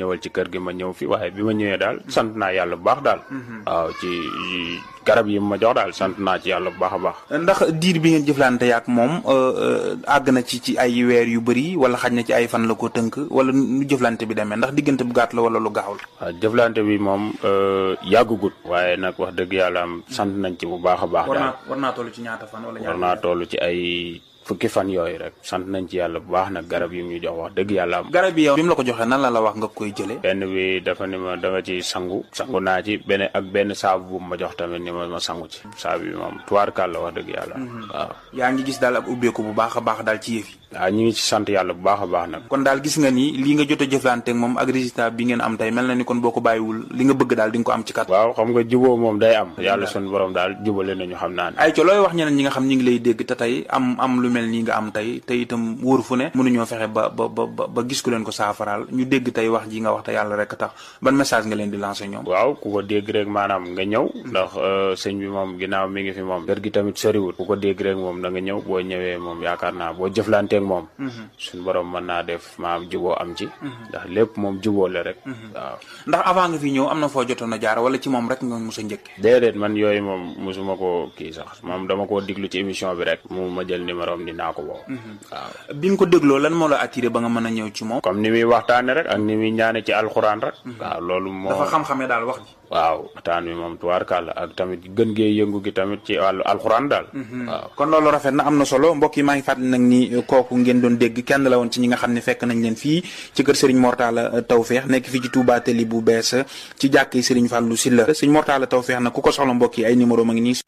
ñëwal ci kër gi ma ñëw fi waaye bi ma ñëwee daal sant naa yàlla bu baax daal waaw ci garab yi ma jox daal sant naa ci yàlla bu baax a baax ndax diir bi ngeen jëflante yaak moom àgg na ci ci ay weer yu bëri wala xaj na ci ay fan la ko tënk wala nu jëflante bi demee ndax diggante bu gàtt la wala lu gaaw la waaw jëflante bi moom yàggugut waaye nag wax dëgg yàlla am sant nañ ci bu baax a baax daal war naa toll ci ñaata fan wala war naa toll ci ay fukki fan yooyu rek sant nañ ci yàlla bu baax nag garab yi ñu jox wax dëgg yàlla am garab yi yow bi mu la ko joxee nan la la wax nga koy jëlee benn bi dafa ni ma da nga ci sangu sangu naa ci benn ak benn saabu bu ma jox tamit ni ma ma sangu ci saabu bi moom tuwaarkaal la wax dëgg yàlla waaw yaa ngi gis daal ak ubbeeku bu baax a baax daal ci yëf yi waaw ñu ngi ci sant yàlla bu baax a baax nag kon daal gis nga ni lii nga jot a jëflante ak moom ak résultat bi ngeen am tey mel na ni kon boo ko bàyyiwul li nga bëgg daal di nga ko am ci kat waaw xam nga juboo moom day am yàlla sun borom daal jubale nañu xam naa ne ay co looy wax ñeneen ñi nga xam ñi ngi lay dégg te tey am am lu mel nii nga am tey te itam wóor fu ne mënuñoo fexe ba ba ba ba gis ku leen ko saafaraal ñu dégg tey wax ji nga wax te yàlla rek tax ban message nga leen di lancer ñoom waaw ku ko dégg rek maanaam nga ñëw ndax sëñ bi moom ginnaaw mi ngi fi moom kër gi tamit soriwul ku ko dégg rek moom da nga ñëw boo ñëwee moom yaakaar naa boo jëflanteeg moom suñu borom mën naa def maam juboo am ci ndax lépp moom juboo la rek waaw ndax avant nga fi ñëw am na foo jotoon a jaar wala ci moom rek nga mos a njëkke déedéet man yooyu moom mosuma ko kii sax moom dama koo diglu ci émission bi rek mu ma jël numéro am dinaa ko woo waaw bi nga ko dégloo lan moo la attiré ba nga mën a ñëw ci moom comme ni muy waxtaane rek ak ni muy ñaane ci alxuraan rek waaw loolu moo dafa xam-xamee daal wax ji waaw waxtaan wi moom tubaarkàlla ak tamit gën gee yëngu gi tamit ci wàllu alxuraan daal waaw kon loolu rafet na am na solo mbokk yi maa ngi fàttali nag ni kooku ngeen doon dégg kenn la woon ci ñi nga xam ne fekk nañ leen fii ci kër Serigne Mortala Tawfeex nekk fii ci Touba Tali bu bees ci jàkk yi Serigne Fallou Sylla Serigne Mortala Tawfeex nag ku ko soxla mbokk yi ay numéro ma ngi nii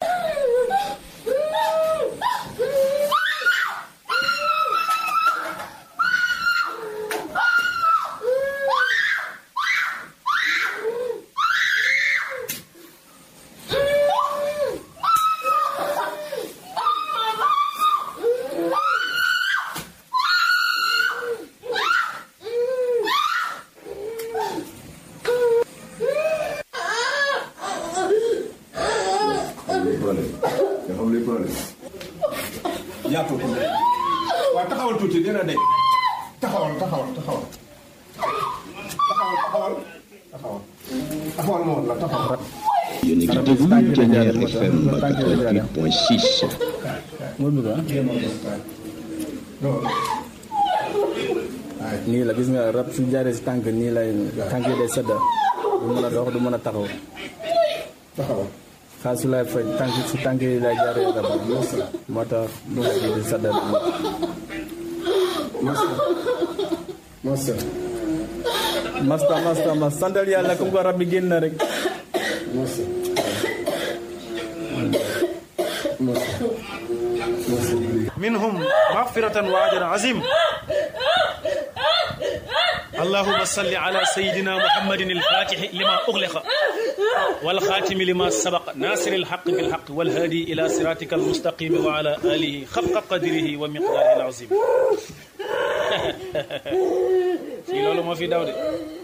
yaatoo ko waaw taxawal tuuti dina de taxawal taxawal taxawal taxawal taxawal taxawal taxawal ma woon la taxawal yéen a ngi déglu Ténière FM 88.6. nii la gis nga rab su jaaree si tànk nii lay tànk yi day sedda du mën a dox du mën a taxaw taxawal xaal su lay faj tànk si tànk yi lay jaaree rab moo tax du ma di sedda masta masta masta masta mas santal yàlla comme ko rab bi génn na rek masta masta masta منهم مغفرة وأجر عظيم اللهم صل على سيدنا محمد الفاتح لما أغلق والخاتم لما سبق ناصر الحق بالحق والهادي إلى صراطك المستقيم وعلى آله خفق قدره ومقداره العظيم في لولو ما في داودي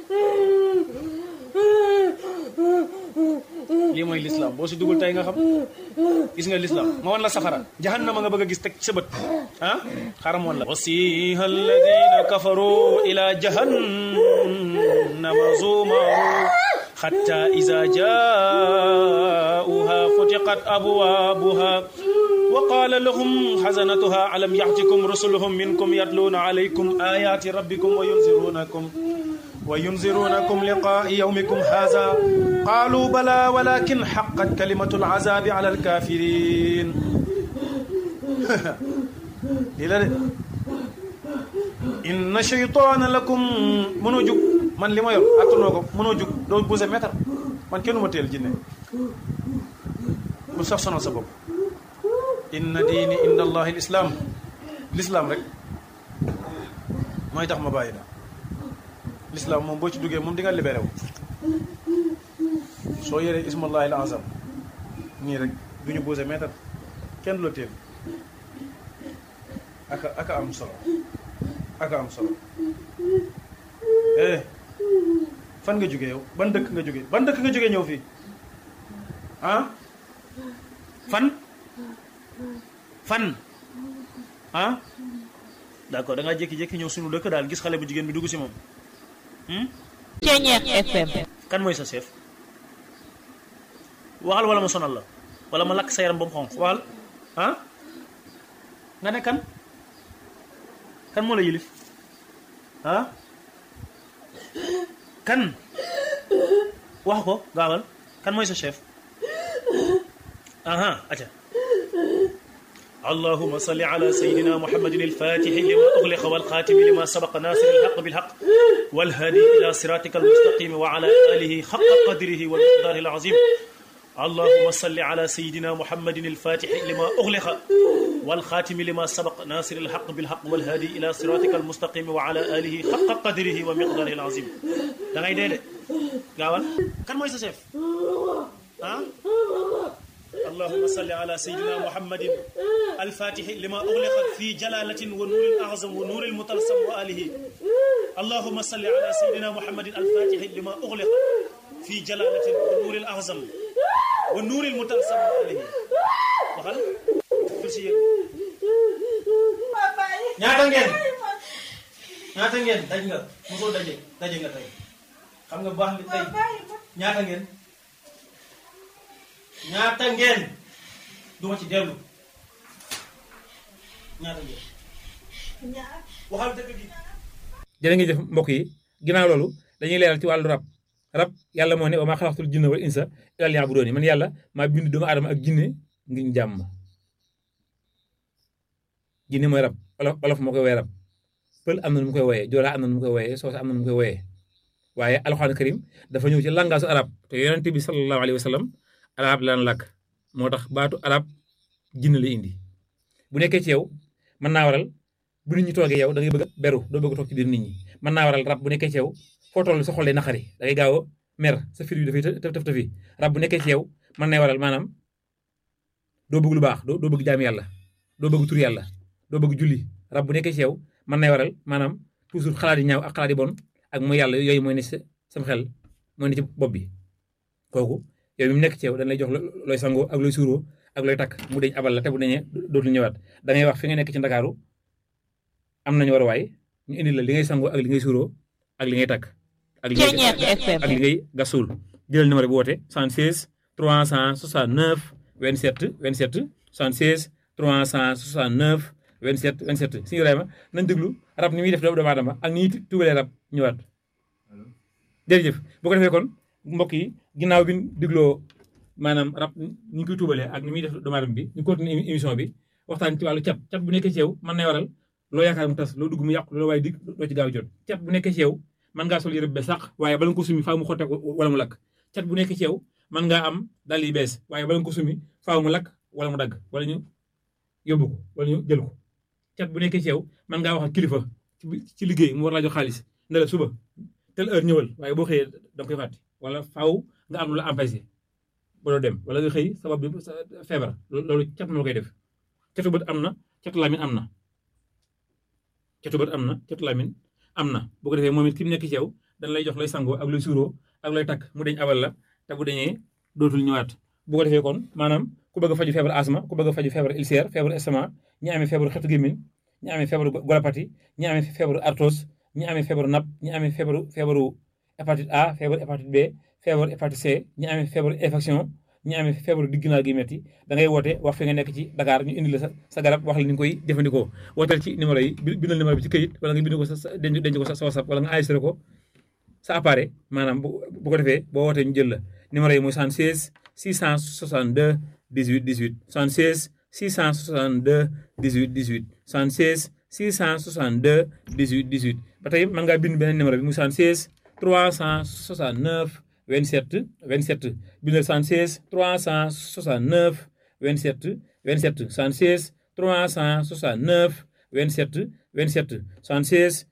lii mooy lislaam boo si dugul tey nga xam gis nga lislaam ma wan la safara jahannama nga bëgg a gis teg sa bët ah xaram wan la wasiha alladina kafaru ila jahannama zumaru حتى إذا جاءوها فتقت أبوابها وقال لهم حزنتها ألم يأتكم رسلهم منكم يتلون عليكم آيات ربكم وينذرونكم وينذرونكم لقاء يومكم هذا قالوا بلى ولكن حقت كلمة العذاب على الكافرين إلى إن شيطان لكم منو جوك man li ma yor attanoo ko mënoo jug doo buse mètre man kenn ma teel jinne bu sax sonal sa bopp inna diini inda allahi lislaam lislaam rek mooy tax ma bàyyi la lislaam moom boo ci duggee moom di nga libéré wu soo yoree ismallahi al azam nii rek du ñu buse mètre kenn du la teel aka aka am solo aka am solo eh fan nga jógee yow ban dëkk nga jógee ban dëkk nga jógee ñëw fii ah fan fan ah d'accord da ngaa jékki-jékki ñëw sunu dëkk daal gis xale bu jigéen bi dugg si moom Ceñeex FM kan mooy sa chef waxal wala ma sonal la wala ma lakk sa yaram ba mu xonq waxal ah nga ne kan kan moo la yilif ah kan wax ko gaawal kan mooy sa chef aha aca اللهم صل على سيدنا محمد الفاتح لما أغلق والخاتم لما سبق ناصر الحق بالحق والهادي إلى صراطك المستقيم وعلى آله حق قدره والمقدار العظيم اللهم صل على سيدنا محمد الفاتح لما أغلق والخاتم لما سبق ناصر الحق بالحق والهادي إلى صراطك المستقيم وعلى آله حق قدره ومقداره العظيم da ngay dee de gaawal kan mooy sa chef ah اللهم صل على سيدنا محمد الفاتح لما أغلق في جلالة ونور الأعظم ونور المطلسم وآله اللهم صل على سيدنا محمد الفاتح لما أغلق في جلالة ونور الأعظم ونور المطلسم وآله وخل كرسي ñaata ngeen ñaata ngeen daj nga mosoo daje daje nga tey xam nga baax li tey ñaata ngeen ñaata ngeen duma ci dellu ñaata ngeen waxal dëgg gi jërë ngeen jëf mbokk yi ginnaaw loolu dañuy leeral ci wàllu rab rab yàlla moo ne wa maa xalaqtul jinna wal insa illaa liya'buduun man yàlla maa bind doomu aadama ak jinne ngir ñu jàmm jinne mooy rab olof olof moo koy woowee rab pël am na nu mu koy wooyee joolaa am na nu mu koy wooyee soose am na nu mu koy wooyee waaye alxuraan karim dafa ñëw ci langaasu arab te yonente bi sallallahu alayhi wa sallam arab lan làkk moo tax baatu arab jinne la indi bu nekkee ci yow mën naa waral bu nit ñi toogee yow da ngay bëgg a beru doo bëgg a toog ci biir nit ñi mën naa waral rab bu nekkee ci yow foo toll sa xol day naqari da ngay gaaw a mer sa fir bi dafay tëf tëf tëfi rab bu nekkee ci yow mën nay waral maanaam doo bëgg lu baax doo doo bëgg jaam yàlla doo bëgg tur yàlla doo bëgg julli rab bu nekkee ci yow mën nay waral maanaam toujours xalaat yi ñaaw ak xalaat yi bon ak mooy yàlla yooyu mooy ne sa sam xel mooy ne ci bopp bi kooku yow mi mu nekk ci yow dañ lay jox looy sangoo ak looy suuroo ak looy takk mu deñ abal la te bu deñee dootul ñëwaat da ngay wax fi nga nekk ci ndakaaru am nañu war a waay ñu indi la li ngay sangoo ak li ngay suuroo ak li ngay takk ak li ngay ak li ngay gasul jëlal numéro bi woote 76 369 27 27 76 369 27 27 suñu Ibrahima nañ déglu rab ni muy def doomu aadama ak ni ñuy tubalee rab ñëwaat jërëjëf bu ko defee kon mbokk yi ginnaaw bi ñu digloo maanaam rab ni ñu koy tuubalee ak ni muy def doomu aadama bi ñu continuer émission bi waxtaan ci wàllu cat cat bu nekkee ci yow mën nay waral loo yaakaar mu tas loo dugg mu yàqu loo waaye dig doo ci gaaw jot cat bu nekkee ci yow mën ngaa sol yëre bu bees sax waaye bala nga ko sumi faaw mu xotte wala mu lakk cat bu nekkee ci yow mën ngaa am dal yi bees waaye bala nga ko sumi faaw mu lakk wala mu dagg wala ñu yóbbu ko wala ñu jël ko cat bu nekkee ci yow mën ngaa wax ak kilifa ci liggéey mu war laa jox xaalis ne la suba tel heure ñëwal waaye boo xëyee da nga koy fàtte wala faaw nga am lu la empêché ba doo dem wala nga xëy sabab bi feebar loolu cat moo koy def catu bët am na catu lamin am na catu bët am na catu lamin am na bu ko defee moom it ki mu nekk ci yow dañ lay jox lay sangoo ak lay suuroo ak lay takk mu deñ abal la te bu deñee dootul ñëwaat bu ko defee kon maanaam ku bëgg a faju feebar asma ku bëgg a faju feebar ulcère feebar estomac ñi amee feebaru xetu gémmiñ ñi amee feebaru golopati ñi amee feebaru arthrose ñi amee feebaru napp ñi amee feebaru feebaru hépatite A feebaru hépatite B feebaru hépatite C ñi amee feebaru infection ñi amee feebaru digginaa gi metti da ngay woote wax fi nga nekk ci Dakar ñu indi la sa sa garab wax la ni nga koy jëfandikoo wooteel ci numéro yi bindal numéro bi ci këyit wala nga bind ko sa denc denc ko sa WhatsApp wala nga enregistré ko sa appareil maanaam bu ko defee boo wootee ñu jël la numéro yi mooy 76 662 18 18 76 662 18 18 76 662 18 18 ba tey mën ngaa bind beneen numéro bi muy 76 369 27 27 bindal 76 369 27 27 76 369 27 27 76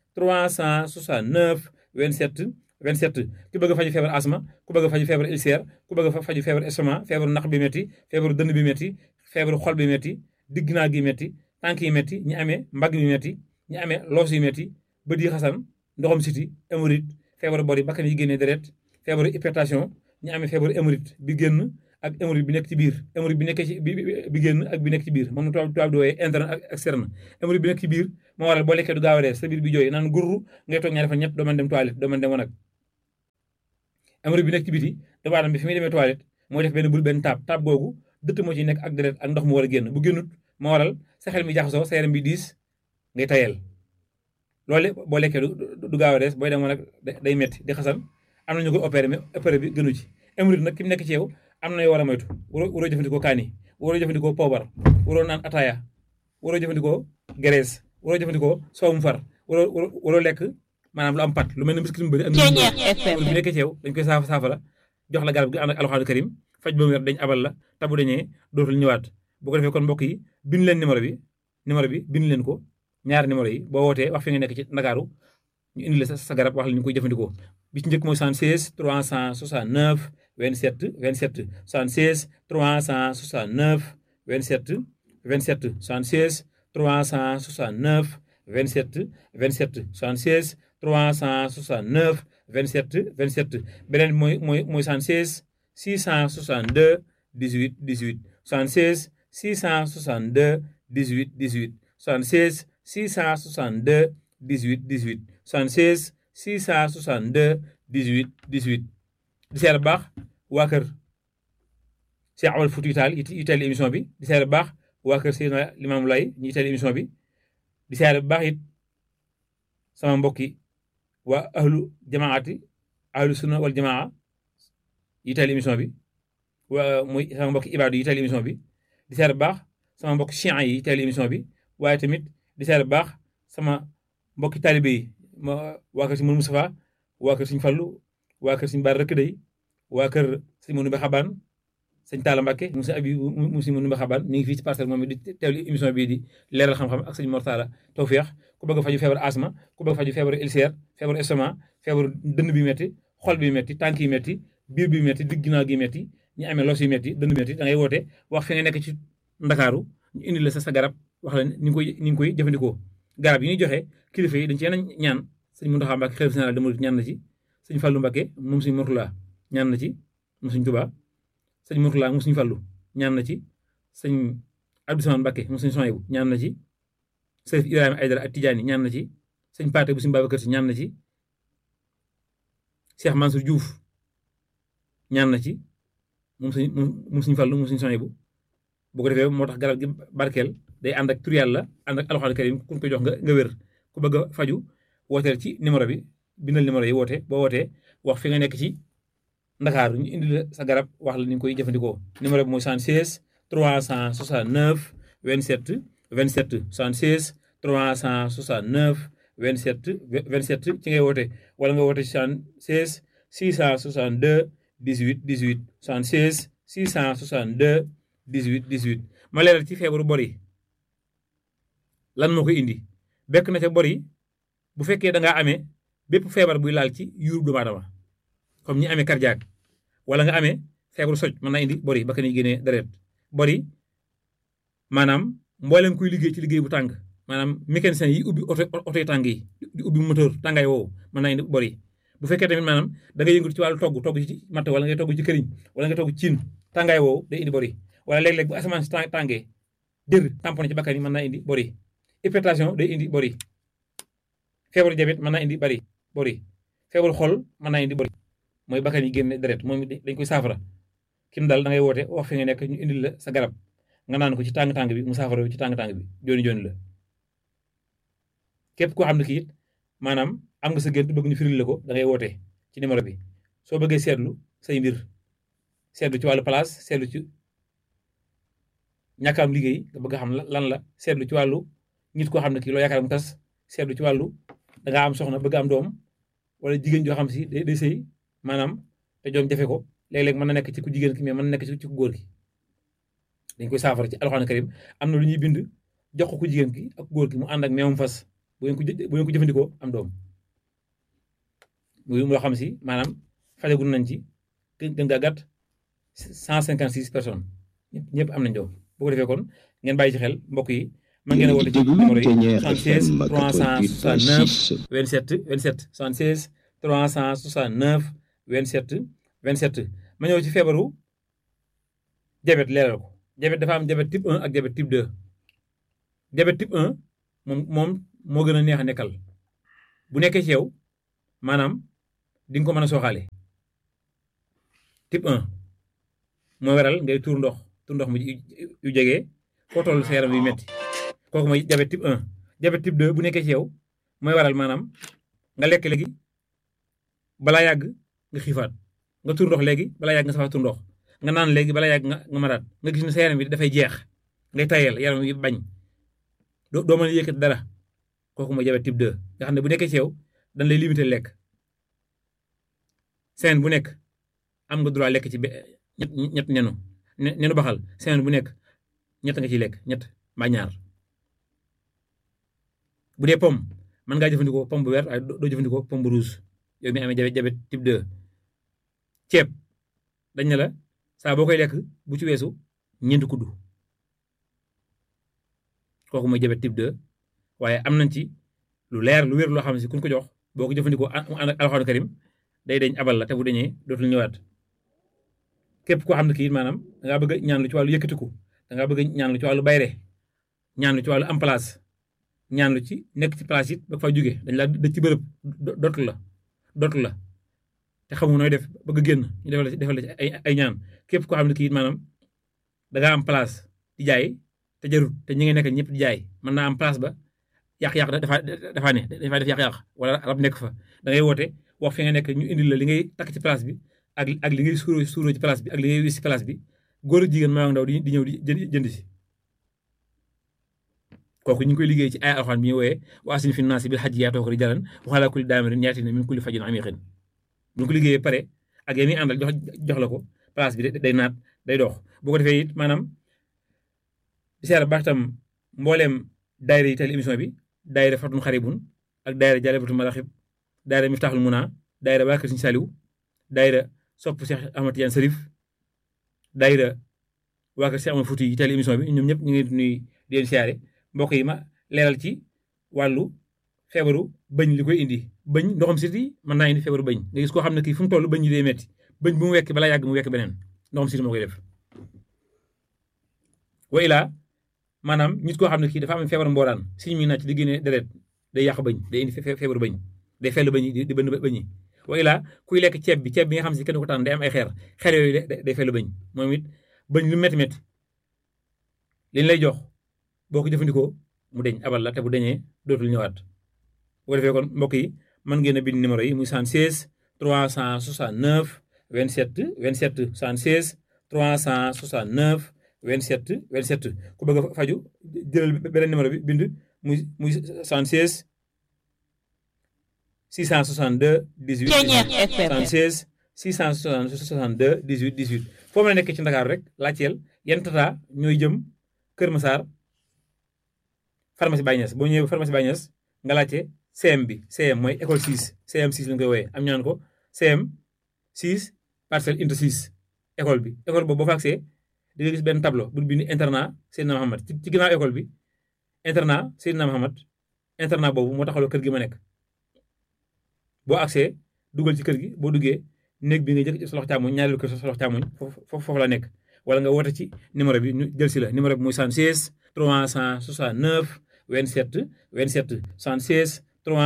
369 27 27 ku bëgg a faju feebar asma ku bëgg a faju feebar ulcère ku bëgg a faju feebar estomac feebaru naq bi métti feebaru dënn bi métti feebaru xol bi métti digg naa gi métti tànk yi métti ñi amee mbagg bi métti ñi amee loos yi métti bët yi xasan ndoxam siti hémorroïde feebaru bor yi bakkan yi génnee deret feebaru hypertension ñi amee feebaru hémorroïde bi génn ak hémorroïde bi nekk ci biir hémorroïde bi nekkee ci bi bi génn ak bi nekk ci biir moom tubaab tubaab di wooyee interne ak externe hémorroïde bi nekk ci biir moo waral boo lekkee du gaaw a rees sa biir bi jooy naan gurru ngay toog ñaari fan ñett doo mën dem toilette doo mën dem wanag hémorroïde bi nekk ci biti doomu aadama bi fi muy demee toilette mooy def benn bul benn taab taab googu dëtt moo ci nekk ak deret ak ndox mu war a génn bu génnut moo waral sa xel mi jaxasoo sa yaram bi diis ngay tayel loolu boo lekkee du gaaw a rees booy demoon nag day metti di xasan am na ñu koy opéré mais opéré bi gënu ci hémorroïde nag ki mu nekk ci yow am na yoo war a moytu waroo waroo jëfandikoo kaani waroo jëfandikoo poobar waroo naan ataaya waroo jëfandikoo graisse waroo jëfandikoo soowum far waroo waroo lekk maanaam lu am pat lu mel ne biscuit mu bëri ak bi nekkee ci yow dañ koy saafa saafara jox la garab gi ànd ak alxuraan karim faj ba mu wér dañ abal la tabu dañee dootul ñëwaat bu ko defee kon mbokk yi bind leen numéro bi numéro bi bind leen ko ñaari numéro yi boo wootee wax fi nga nekk ci Ndakaaru ñu indi la sa sa garab wax la ñu koy jëfandikoo bi ci njëkk mooy 76 369 27 27 76 369 27 27 76 369 27 27 76 369 27 27 beneen mooy mooy mooy 76 662 18 18 76 662 18 18 76 662 18 18 76 662 18 18 di seer baax waa kër Cheikh Amadou Fouti Tall yi teel émission bi di seer baax waa kër Seydina Limamou Laye ñi teel émission bi di seer baax it sama mbokki waa ahlu jamaati ahlu sunna wal jamaa yi teel émission bi waa muy sama mbokki ibaadu yi teel émission bi di seer baax sama mbokki chian yi teel émission bi waaye tamit di seer baax sama mbokki taalibe yi ma waa kër si Mourou Moustapha waa kër Sëñ Fallu waa kër Sëñ Bara Rëkk Day waa kër Sëñ Mourou Mbe Xabaan sëñ Talla Mbacke mu si abi mu si Mourou Mbe Xabaan mi ngi fii ci parcelle moom di teewlu émission bii di leeral xam-xam ak sëñ Mortala Tawfeex ku bëgg a faju feebar asma ku bëgg a faju feebar ulcère feebar estomac feebar dënn bi metti xol bi metti tànk yi metti biir bi metti digg ginnaaw gi metti ñu amee los yi metti dënn bi metti da ngay woote wax fi nga nekk ci Ndakaaru ñu indi la sa sa garab wax la ni ngi koy ni ngi koy jëfandikoo garab yi ñuy joxe kilifa yi dañ ci yenn ñaan sëñ Mountakha Mbacké xalifa général des mourides ñaan na ci sëñ Fallou Mbacké moom sëñ Mourtala ñaan na ci moom sëñ Touba sëñ Mourtala moom sëñ Fallou ñaan na ci sëñ Abdou Samane Mbacké moom sëñ Soyebu ñaan na ci sëñ Ibrahima Aydara ak Tidiane ñaan na ci sëñ Paate bu sëñ Babacar Si ñaan na ci Cheikh Mansour Diouf ñaan na ci moom sëñ moom sëñ Fallou moom sëñ Soyebu bu ko defee moo tax garab gi barkeel day ànd ak tur yàlla ànd ak alxuraan karim ku ko jox nga nga wér ku bëgg a faju wooteel ci numéro bi bindal numéro yi woote boo wootee wax fi nga nekk ci Ndakaaru ñu indi la sa garab wax la ni nga koy jëfandikoo numéro bi mooy 76 369 27 27 76 369 27 27 ci ngay woote wala nga woote 76 662 18 18 76 662 18 18 ma leeral ci feebaru bor yi lan moo koy indi bekk na ca bor yi bu fekkee da ngaa amee bépp feebar buy laal ci yuurub doomu aadama comme ñi amee cardiaque wala nga amee feebaru soj mën naa indi bor yi ba ka ñuy génnee deret bor yi maanaam mboolem kuy liggéey ci liggéey bu tàng maanaam mécanicien yi ubbi oto oto yi tàng yi di ubbi moteur tàngaay woowu mën naa indi bor yi bu fekkee tamit maanaam da nga yëngatu ci wàllu togg togg ci matt wala ngay togg ci këriñ wala nga togg ciin tàngaay woowu day indi bor yi wala léeg-léeg bu asamaan si tàngee dër tamponné ci bakkan yi mën naa indi bor yi hypertension day indi bor yi feebaru diabète mën naa indi bari bor yi feebaru xol mën naa indi bor yi mooy bakkan yi génne deret moom dañ koy saafara kim daal da ngay woote wax fi nga nekk ñu indil la sa garab nga naan ko ci tàng-tàng bi mu saafara ci tàng-tàng bi jooni jooni la képp koo xam ne kii it maanaam am nga sa gént bëgg ñu firil la ko da ngay woote ci numéro bi soo bëggee seetlu say mbir seetlu ci wàllu place seetlu ci ñàkk am liggéey nga bëgg a xam lan la seetlu ci wàllu nit koo xam ne kii loo yaakaar mu tas seetlu ci wàllu da ngaa am soxna bëgg am doom wala jigéen joo xam si day day sëy maanaam te doom jafe ko léeg-léeg mën na nekk ci ku jigéen ki mais mën na nekk ci ku góor ki dañ koy saafara ci alxuraan karim am na lu ñuy bind jox ko ku jigéen ki ak góor ki mu ànd ak meewum fas bu ngeen ko bu ngeen ko jëfandikoo am doom muy loo xam si maanaam fajagun nañ ci gën gaa gàtt cent cinquante six personnes ñëpp ñëpp am nañ doom bu ko defee kon ngeen bàyyi ci xel mbokk yi mën ngeen a woote ci numéro yi 76 369 27 27 76 369 27 27 ma ñëw ci feebaru diabète leeral ko diabète dafa am diabète type 1 ak diabète type 2 diabète type 1 moom moom moo gën a neex a nekkal bu nekkee ci yow maanaam di nga ko mën a sooxaale type 1 mooy waral ngay tuur ndox tuur ndox mu yu jege foo toll sa yaram yu metti kooku mooy diabète type 1 diabète type 2 bu nekkee ci yow mooy waral maanaam nga lekk léegi balaa yàgg nga xiifaat nga tuur ndox léegi balaa yàgg nga safaat tuur ndox nga naan léegi balaa yàgg nga nga maraat nga gis ne sa yaram bi dafay jeex ngay tayel yaram yi bañ doo doo mën a yëkkati dara kooku mooy diabète type 2 nga xam ne bu nekkee ci yow dañ lay limiter lekk semaine bu nekk am nga droit lekk ci ñett ñett nenu nenu baxal semaine bu nekk ñett nga ciy lekk ñett mbaa ñaar bu dee pomme mën ngaa jëfandikoo pomme bu vert waaye doo jëfandikoo pomme bu rouge yow mi amee diabète diabète type 2 ceeb dañ ne la saa boo koy lekk bu ci weesu ñeenti kuddu kooku mooy diabète type 2 waaye am nañ ci lu leer lu wér loo xam ne si kuñ ko jox boo ko jëfandikoo ànd ak alxuraan karim day dañ abal la te bu dañee dootul ñëwaat képp koo xam ne kii maanaam da ngaa bëgg ñaan lu ci wàllu yëkkatiku da ngaa bëgg ñaan lu ci wàllu bayre ñaan lu ci wàllu am place ñaan lu ci nekk ci place it ba fa jóge dañ la dëj ci bërëb dootu la dootu la te xamu nooy def bëgg génn ñu defal la defal la ci ay ay ñaan képp koo xam ne kii maanaam da ngaa am place di jaay te jarut te ñi nga nekk ñëpp di jaay mën naa am place ba yàq-yàq dafa dafa ne dafa def yàq-yàq wala rab nekk fa da ngay woote wax fi nga nekk ñu indil la li ngay takk ci place bi ak ak li ngay suuroo suuroo ci place bi ak li ngay wis ci place bi góor ak jigéen maa ndaw di di ñëw di jënd si kooku ñu ngi koy liggéey ci ay alxuraan bi ñu wooyee wa asin fi naasi bil hajji yaatoo ko rijalan wa alaa kulli daamirin yaatina min kulli fajjin amiqin bu ñu ko liggéeyee pare ak yéen ñi àndal jox jox la ko place bi day naat day dox boo ko defee it maanaam di seer baax tam mbooleem daayira yi teel émission bi daayira fatun xaribun ak daayira jalebatul maraxib daayira miftaaxul muna daayira waa kër Sëriñ Saliw daayira sopp Cheikh Ahmad Tidiane Sarif daayira waa kër Cheikh Ahmad Fouti yi teel émission bi ñoom ñëpp ñu ngi nuy di leen siyaare mbokk yi ma leeral ci wàllu feebaru bëñ li koy indi bëñ ndoxam siti mën naa indi feebaru bëñ nga gis koo xam ne kii fu mu toll bëñ yi day metti bëñ bu mu wekk balaa yàgg mu wekk beneen ndoxam siti moo koy def wa ilaa maanaam nit koo xam ne kii dafa am feebar mbooraan siñ mi nàcc di génne deret day yàq bëñ day indi feebaru bëñ day fell bëñ di bënn bëñ yi wa ilaa kuy lekk ceeb bi ceeb bi nga xam si kenn ko tànn day am ay xeer xeer yooyu day fell bëñ moom it bëñ lu métti métti liñ lay jox boo ko jëfandikoo mu deñ abal la te bu deñee dootul ñëwaat bu ko defee kon mbokk yi mën ngeen a bind numéro yi muy 76 369 27 27 76 369 27 27 ku bëgg a faju jëlal beneen numéro bi bind muy muy 76 662 18 76 662 18 18 foo mën a nekk ci Ndakaaru rek laajteel yan tata ñooy jëm Kër Massar pharmacie Baye Niass boo ñëwee pharmacie Baye Niass nga laajte CM bi CM mooy école 6 CM 6 la ñu koy wooyee am ñaan ko CM 6 parcelle unité 6 école bi école boobu boo fa agsee di nga gis benn tableau bu bind internat Seydina Mohamed ci ci ginnaaw école bi internat Seydina Mohamed internat boobu moo taxawloo kër gi ma nekk boo agsee dugal ci kër gi boo duggee néeg bi nga jëkk sa loxo càmmoñ ñaareelu kër sa loxo càmmoñ foofu foofu la nekk wala nga woote ci numéro bi ñu jël si la numéro bi muy 76 369 27 27 76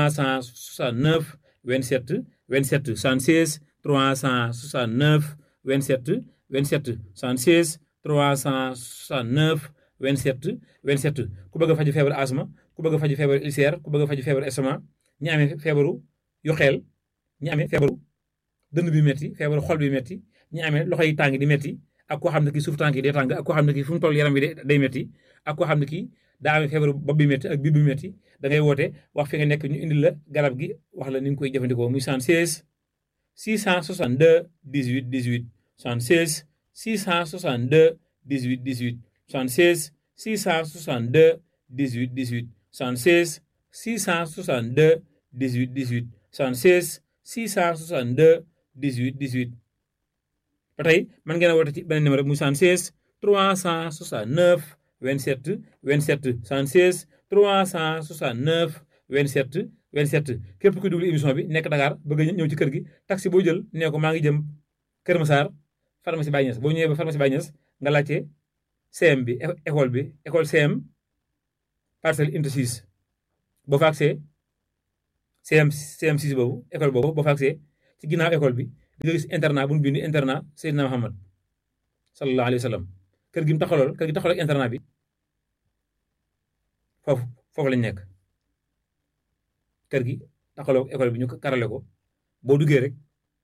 369 27 27 76 369 27 27 76 369 27 27 ku bëgg a faju feebaru asma ku bëgg a faju feebaru ulcère ku bëgg a faju feebaru estomac ñi amee feebaru yu xeel ñi amee feebaru dënn bi metti feebaru xol bi metti ñi amee loxo yi tàng di metti ak koo xam ne kii suuf tànk yi day tàng ak koo xam ne kii fu mu toll yaram bi day metti ak koo xam ne kii daa amee feebaru bopp bi metti ak biir bi metti da ngay woote wax fi nga nekk ñu indil la garab gi wax la ni nga koy jëfandikoo muy 76 662 18 18 76 662 18 18 76 662 18 18 76 662 18 18 76 662 18 18 ba tey mën ngeen a woote ci beneen numéro muy 76 369 27 27 76 369 27 27 képp kuy duglu émission bi nekk Dakar bëgg a ñëw ci kër gi taxi boo jël nee ko maa ngi jëm Kër Massar pharmacie Baye Niass boo ñëwee ba pharmacie Baye Niass nga laajte CM bi école bi école CM parcelle unité 6 boo fa agsee CM CM 6 boobu école boobu boo fa agsee ci ginnaaw école bi di nga gis internat bu ñu bind internat Seydina Muhammad sallallahu alayhi wa sallam kër gi mu taxawal kër gi taxawal ak internat bi foofu foofu lañ nekk kër gi taxawal ak école bi ñu karale ko boo duggee rek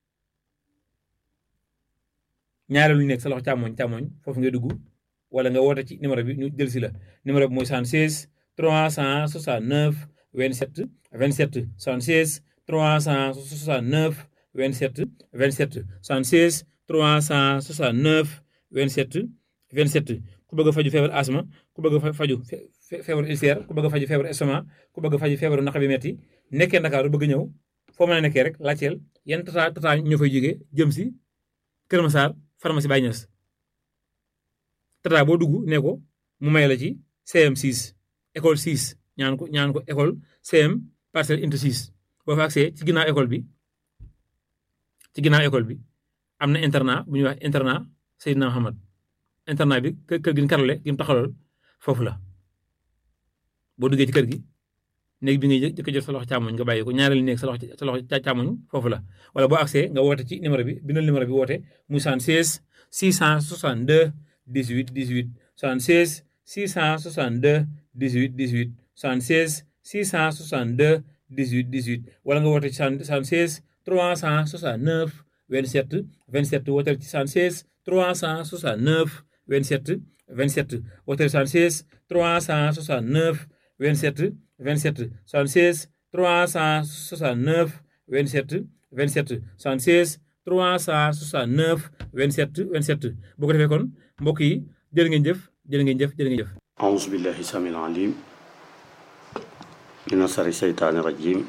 ñaareelu nekk sa loxo càmmoñ càmmoñ foofu ngay dugg wala nga woote ci numéro bi ñu jël si la numéro bi mooy 76 369 27 27 76 369 27 27 76 369 27 27 ku bëgg a faju feebar asma ku bëgg a faju feebaru ulcère ku bëgg a faju feebaru estomac ku bëgg a faju feebaru naq bi metti nekkee Ndakaaru bëgg ñëw foo mën a nekkee rek laajteel yan tata tata ñoo fay jógee jëm si Kër Massar pharmacie Baye Niass tata boo dugg ne ko mu may la ci CM 6 école 6 ñaan ko ñaan ko école CM parcelle unité 6 boo fa agsee ci ginnaaw école bi ci ginnaaw école bi am na internat bu ñuy wax internat Seydina Muhammad internat bi kër kër gi ñu karale gi mu taxawal foofu la boo duggee ci kër gi néeg bi ngay jëkk jot sa loxo càmmoñ nga bàyyi ko ñaareelu néeg sa loxo sa loxo càmmoñ foofu la wala boo agsee nga woote ci numéro bi bindal numéro bi woote muy 76 662 18 18 76 662 18 18 76 662 18 18 wala nga woote ci 76 369 27 27 wooteel ci 76 369 27 27 wooteel 76 369 27 27 76 369 27 27 76 369 27 27 boo ko defee kon mbokk yi jërë ngeen jëf jërë ngeen jëf jërë ngeen jëf أعوذ بالله السميع العليم من شر الشيطان الرجيم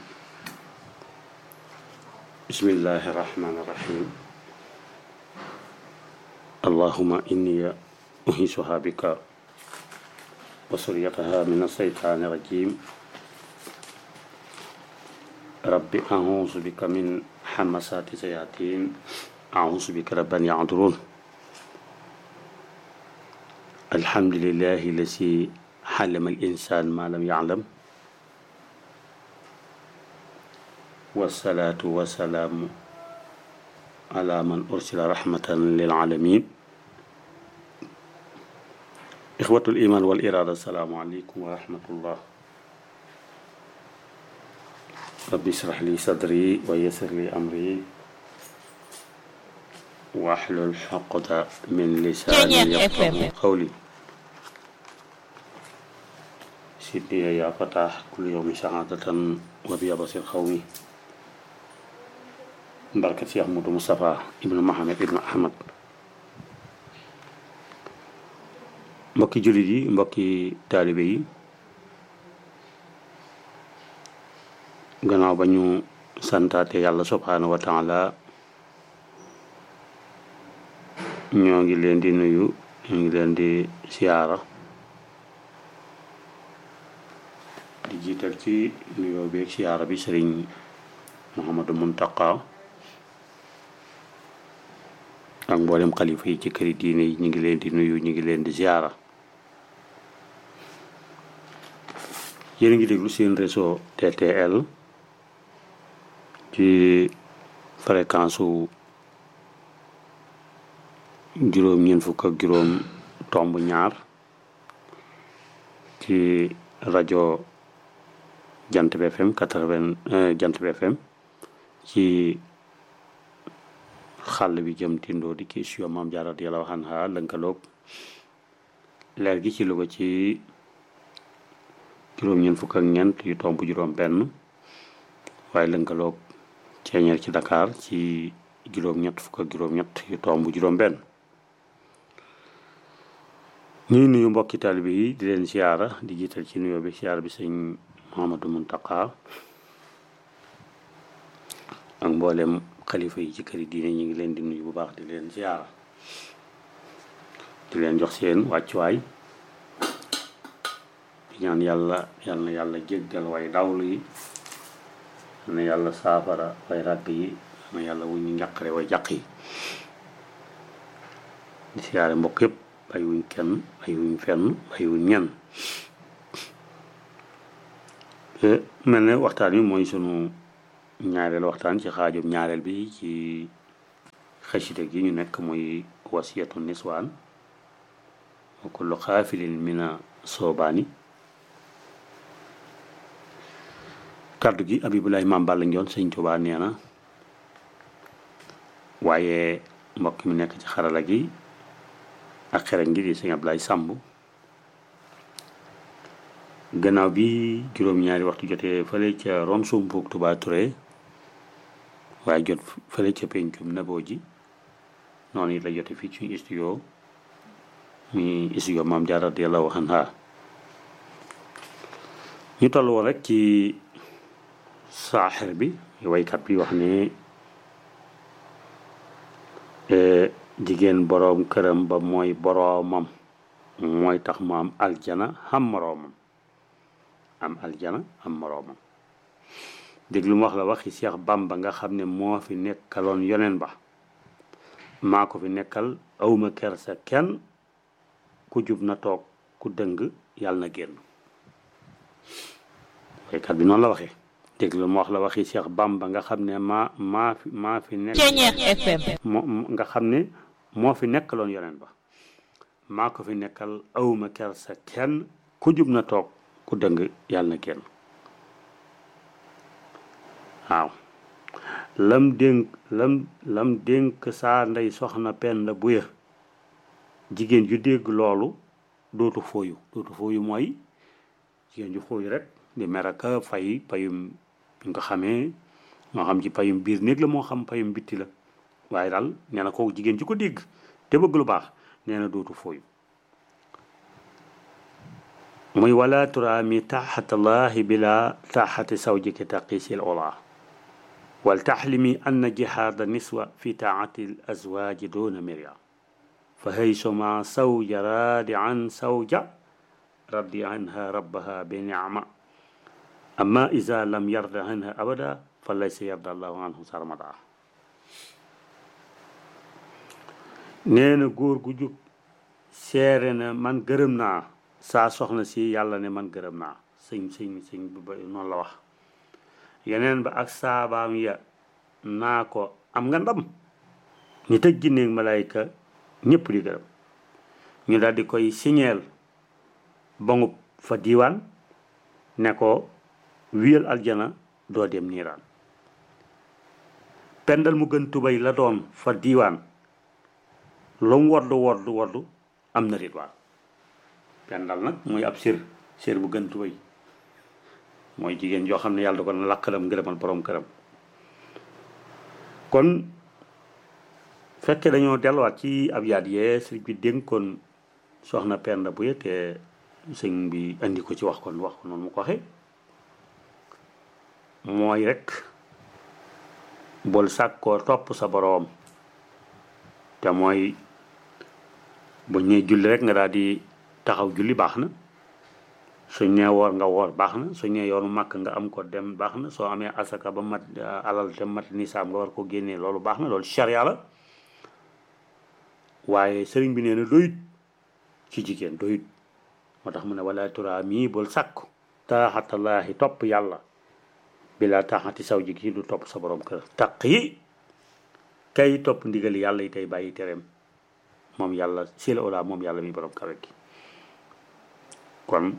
بسم الله الرحمن الرحيم اللهم إني أهيسها بك وسريتها من الشيطان الرجيم رب أعوذ بك من حمسات الشياطين أعوذ بك رب أن يعذرون الحمد لله الذي علم الإنسان ما لم يعلم والصلاة والسلام على من أرسل رحمة للعالمين إخوة الإيمان والإرادة السلام عليكم ورحمة الله رب اشرح لي صدري ويسر لي أمري واحلل عقدة من لساني يفقهوا قولي سيدي يا فتاح كل يوم سعادة وبيض القومي بركة شيخ محمود مصطفى ابن محمد ابن أحمد mbokki jullit yi mbokki taalibe yi gannaaw ba ñu santaate yàlla subhaanahu wa taala ñoo ngi leen di nuyu ñoo ngi leen di siyaara di jiital ci nuyoo beeg siyaara bi sëriñ Mouhamadou Muntaqa ak mboolem xalifa yi ci këri diine yi ñu ngi leen di nuyu ñu ngi leen di siyaara yéen a ngi déglu seen réseau TTL ci fréquence su juróom ñeent fukk ak juróom tomb ñaar ci rajo jant bi FM quatre-vingt jant bi FM ci xàll bi jëm tindoo di kii sio maam Jaara radiyallaahu anha lënkaloog leer gi ci Louga ci juróom ñeent fukk ak ñeent yu tomb juróom benn waaye lënkaloog ceeñeer ci Dakar ci juróom ñett fukk ak juróom ñett yu tomb juróom benn ñuy nuyu mbokki taalibe yi di leen siyaara di jiital ci nuyoo bi siyaara bi sëñ Mouhamadou Muntaqa ak mboolem xalifa yi ci këri diine ñu ngi leen di nuyu bu baax di leen siyaara di leen jox seen wàccuwaay di ñaan yàlla yal na yàlla jéggal way dawlu yi yal na yàlla saafara way ràgg yi yal na yàlla wuñ ñu njàqare way jàq yi di siyaare mbokk yëpp bàyyiwuñ kenn bàyyiwuñ fenn bàyyiwuñ ñenn mel ne waxtaan wi mooy sunu ñaareel waxtaan ci xaajum ñaareel bi ci xasida gi ñu nekk muy wasiyatu niswaan wa kullu xaafilin mina soobaani kàddu gi abibulaay maam Balla Njoon sëñ Tuubaa nee na waaye mbokk mi nekk ci xarala gi ak xereñ gi di sëñ Ablaay Sàmb gannaaw bi juróom-ñaari waxtu jotee fële ca ron sumbuug Touba Touré waaye jot fële ca pencum naboo ji noonu it la jote fii ci studio mi studio maam Jaara radiyallaahu anha ñu toll woon rek ci saaxir bi waykat bi wax ne jigéen boroom këram ba mooy boroomam mooy tax mu am aljana xam moroomam am aljana am moroomam déglu mu wax la waxi Seex Bamba nga xam ne moo fi nekkaloon yoneen ba maa ko fi nekkal awma kersa kenn ku jub na toog ku dëng yàlla na génn waykat bi noonu la waxee déglu mu wax la waxi Seex Bamba nga xam ne maa maa fi maa fi nekk moo nga xam ne moo fi nekkaloon yoneen ba maa ko fi nekkal awma kersa kenn ku jub na toog ku dëng yàlla na génn waaw lam dénk lam lam dénk saa ndey soxna Penda Buya jigéen ju dégg loolu dootu fooyu dootu fooyu mooy jigéen ju fooyu rek di meraka fay payum nga xamee moo xam ci payum biir néeg la moo xam payum bitti la waaye daal nee na kooku jigéen ju ko dégg te bëgg lu baax nee na dootu fooyu muy wala turaami taxatallahi bila taxati sawjiki taqisil ola wal taxlimi anna jihaada niswa fi taati l azwaaji duna mirya fa haysuma sawja raadi an sawja raddi anha rabbaha bi nicma amma ida lam yarda anha abada fa laysa yarda allahu anhu sarmada nee na góor gu jug seere na man gërëm naa saa soxna si yàlla ne man gërëm naa sëñ sëñ sëñ bi ba noonu la wax yeneen ba ak saabaam ya naa ko am nga ndam ñu tëj jinneeg malayka ñëpp di gërëm ñu daal di koy siñeel bangub fa diiwaan ne ko wiyal aljana doo dem niiraan pendal mu gën tubay la doon fa diiwaan lu mu woddu woddu woddu am na ridwaan pendal nag muy ab sir sir bu gën tubay mooy jigéen joo xam ne yàlla da ko na lakkalam ngërëmal borom këram kon fekke dañoo delluwaat ci ab yaat yee sëriñ bi dénkoon soxna Penda bu te sëñ bi andi ko ci wax kon wax ko noonu mu ko waxee mooy rek bol sàkkoo topp sa boroom te mooy bu ñee julli rek nga daal di taxaw julli baax na suñ nee woor nga woor baax na suñ nee yoonu màkk nga am ko dem baax na soo amee asaka ba mat alal te mat nisaam nga war ko génnee loolu baax na loolu charia la waaye sëriñ bi nee na doyut ci jigéen doyut moo tax mu ne wala tura mii bul sàkku taaxatallaahi topp yàlla bila taaxati saw ji gi du topp sa borom kër taq yi kay topp ndigal yàlla yi tey bàyyi tereem moom yàlla si la ola moom yàlla mi borom kawe gi kon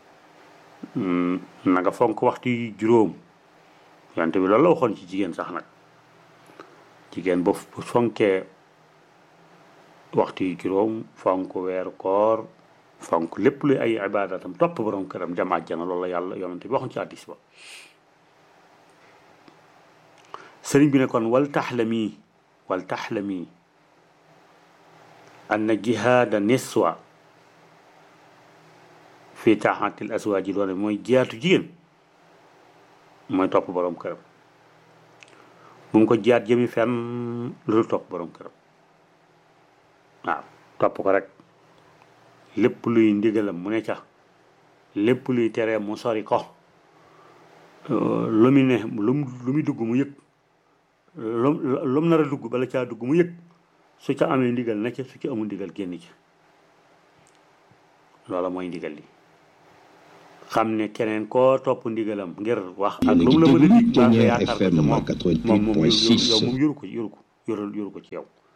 na nga fonk waxtu yi juróom yonte bi loolu la waxoon ci jigéen sax nag jigéen bu fonkee waxtu yi juróom fonk weeru koor fonk lépp luy ay ibaadatam topp borom këram dem àjjana loolu la yàlla yonante bi waxoon ci hadiis ba sëriñ bi ne kon wal taxlami wal taxlami anna jihaada niswa fi taaxatil aswaaji doone mooy jiyaatu jigéen mooy topp borom këram bu mu ko jiyaat jëmi fenn lu dul topp borom këram waaw topp ko rek lépp luy ndigalam mu ne ca lépp luy teree mu sori ko lu mu ne lu mu lu muy dugg mu yëg lu lu mu nar a dugg bala caa dugg mu yëg su ca amee ndigal na ca su ca amul ndigal génn ca loola mooy ndigal li xam ne keneen koo topp ndigalam ngir wax ak lu mu la mën a dig baa nga yaakaar ko ca moom moom moom yow moom yoru ko yoru ko yoru yoru ko ci yow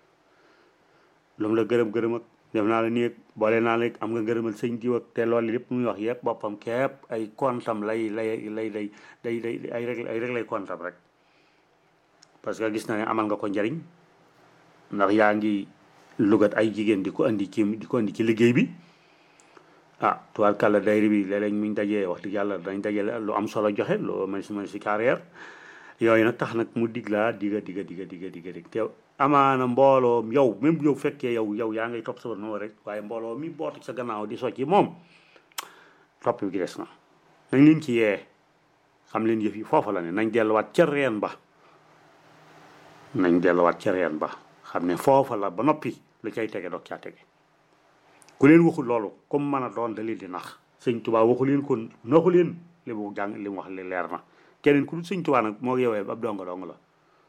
lu mu la gërëm gërëm ak def naa la nii ak boole naa la am nga ngërëmal sëñ diw ak te loolu lépp muy wax yëpp boppam képp ay kontam lay lay lay day day day ay rek ay rek lay kontam rek parce que gis na ne amal nga ko njariñ ndax yaa ngi lugat ay jigéen di ko andi ci di ko andi ci liggéey bi ah tubaarkàlla dayri bi léeg-léeg muñ dajee wax dëgg yàlla dañ dajale lu am solo joxe loo mën si mën si carrière yooyu nag tax nag mu dig laa diga diga diga diga diga dig te amaana mbooloo yow même yow fekkee yow yow yaa ngay topp sa noonu rek waaye mbooloo mi bootu sa gannaaw di socci moom topp bi gi des na nañ leen ci yee xam leen yëf yi foofa la ne nañ delluwaat ca reen ba nañ delluwaat ca reen ba xam ne foofa la ba noppi lu cay tege doog caa tege ku leen waxul loolu comme mën a doon da leen di nax sëñ Tuubaa waxu leen ko naxu leen li mu jàng li mu wax li leer na keneen ku dul sëñ Tuubaa nag moo yowee ab donga dong la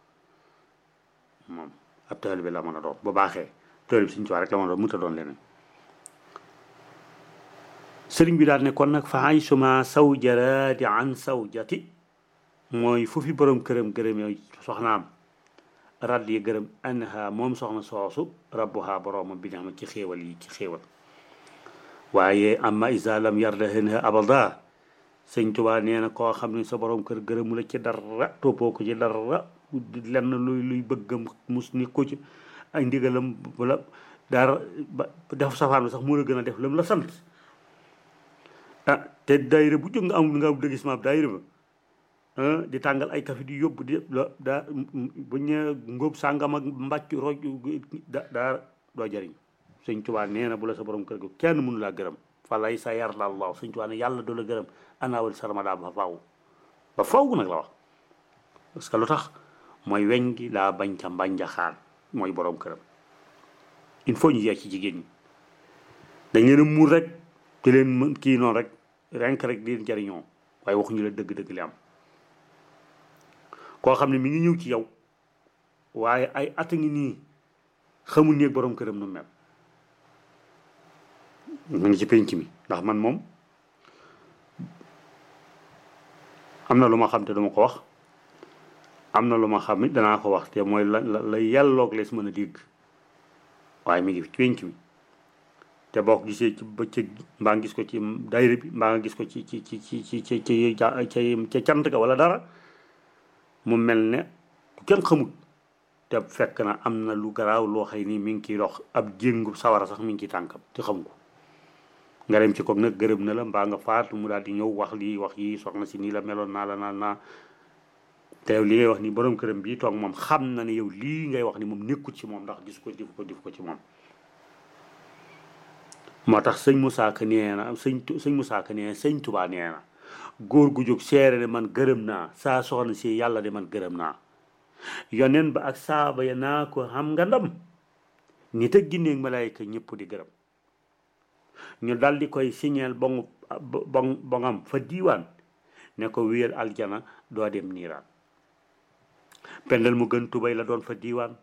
moom ab taalibe bi la mën a doon bu baaxee taalibe bi sëñ Tuubaa rek la mën a doon mënut a doon leneen sëriñ bi daal ne kon nag fa ay suma saw jaraadi an saw jati mooy fu fi borom këram gërëm yow soxnaam radd yi gërëm anha moom soxna soosu rabbuha boroomam bi xam ci xéewal yi ci xéewal waaye amma isa lam yarda henha abada sëñ Tuubaa nee na koo xam ne sa borom kër gërëmu la ci dara toppoo ko ci dara lenn luy luy bëggam mus ni ko ci ay ndigalam wala dara ba def safaan bi sax moo la gën a def lam la sant ah te daayira bu jóg nga am nga am dëggisement daayira ba di tàngal ay kafe di yóbbu di daa bu ñu ngóob sàngam ak mbàcc roj da daa doo jëriñ sëñ Tuubaa nee na bu la sa borom kër gi kenn mënu laa gërëm fa lay sa yar la allah sëñ Tuubaa ne yàlla du la gërëm anaawal sarmada ba faw ba faw nag la wax parce que lu tax mooy weñ gi laa bañ ca mbànjaxaan mooy borom këram il faut ñu yee ci jigéen ñi dañ leen a muur rek te leen mën kii noonu rek renk rek di leen jëriñoo waaye waxuñu la dëgg-dëgg li am koo xam ne mi ngi ñëw ci yow waaye ay at a ngi nii xamul néeg borom këram nu mel mu ngi ci penc mi ndax man moom am na lu ma xam te duma ko wax am na lu ma xam it danaa ko wax te mooy la la yelloog lees mën a dégg waaye mi ngi ci penc mi te boo ko gisee ci bëccëg mbaa nga gis ko ci daayira bi mbaa nga gis ko ci ci ci ci ci ci ci ca cant ka wala dara mu mel ne kenn xamut te fekk na am na lu garaaw loo xëy ni mi ngi ciy dox ab jéngu sawara sax mi ngi ciy tànkam te xam ko nga dem ci ko nag gërëm na la mbaa nga faatu mu daal di ñëw wax lii wax yi soxna si nii la meloon naa la naa naa te yow li ngay wax ni borom këram bii toog moom xam na ne yow lii ngay wax ni moom nekkut ci moom ndax gis ko def ko def ko ci moom moo tax sëñ Moussa Ka nee na sëñ sëñ Moussa Ka nee na sëñ Touba nee na góor gu jóg seere ne man gërëm naa saa soxna si yàlla de man gërëm naa yoneen ba ak saaba ya naa ko xam nga ndam nit ak ginneeg malaayka ñëpp di gërëm ñu dal di koy signeel bongu bong bongam fa diiwaan ne ko wéyal aljana doo dem niiraan pendal mu gën tubay la doon fa diiwaan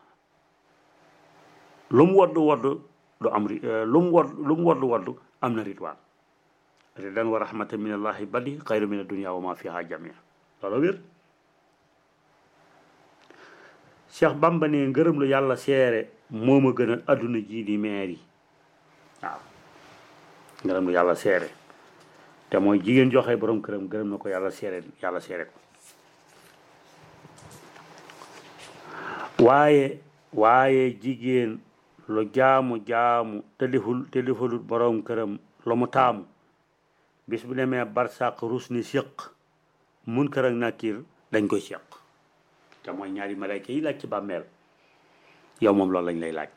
lu mu wodd wodd du am lu mu wodd lu mu wodd wodd am na ritwaan ridan wa rahmatan min allahi badi xayru min addunia wa ma fiha jamia loolu wér Cheikh Bamba ne ngërëm lu yàlla seere moo ma gën a adduna ji di meer yi waaw ngërëm lu yàlla seere te mooy jigéen joxe borom këram gërëm na ko yàlla seere yàlla seere ko waaye waaye jigéen lu jaamu jaamu te deful te defalut borom këram lu mu taamu bis bu demee barsàq rus ni séq mun kër ak nakiir dañ koy séq te mooy ñaari malayka yi laaj ci bàmmeel yow moom loolu lañ lay laaj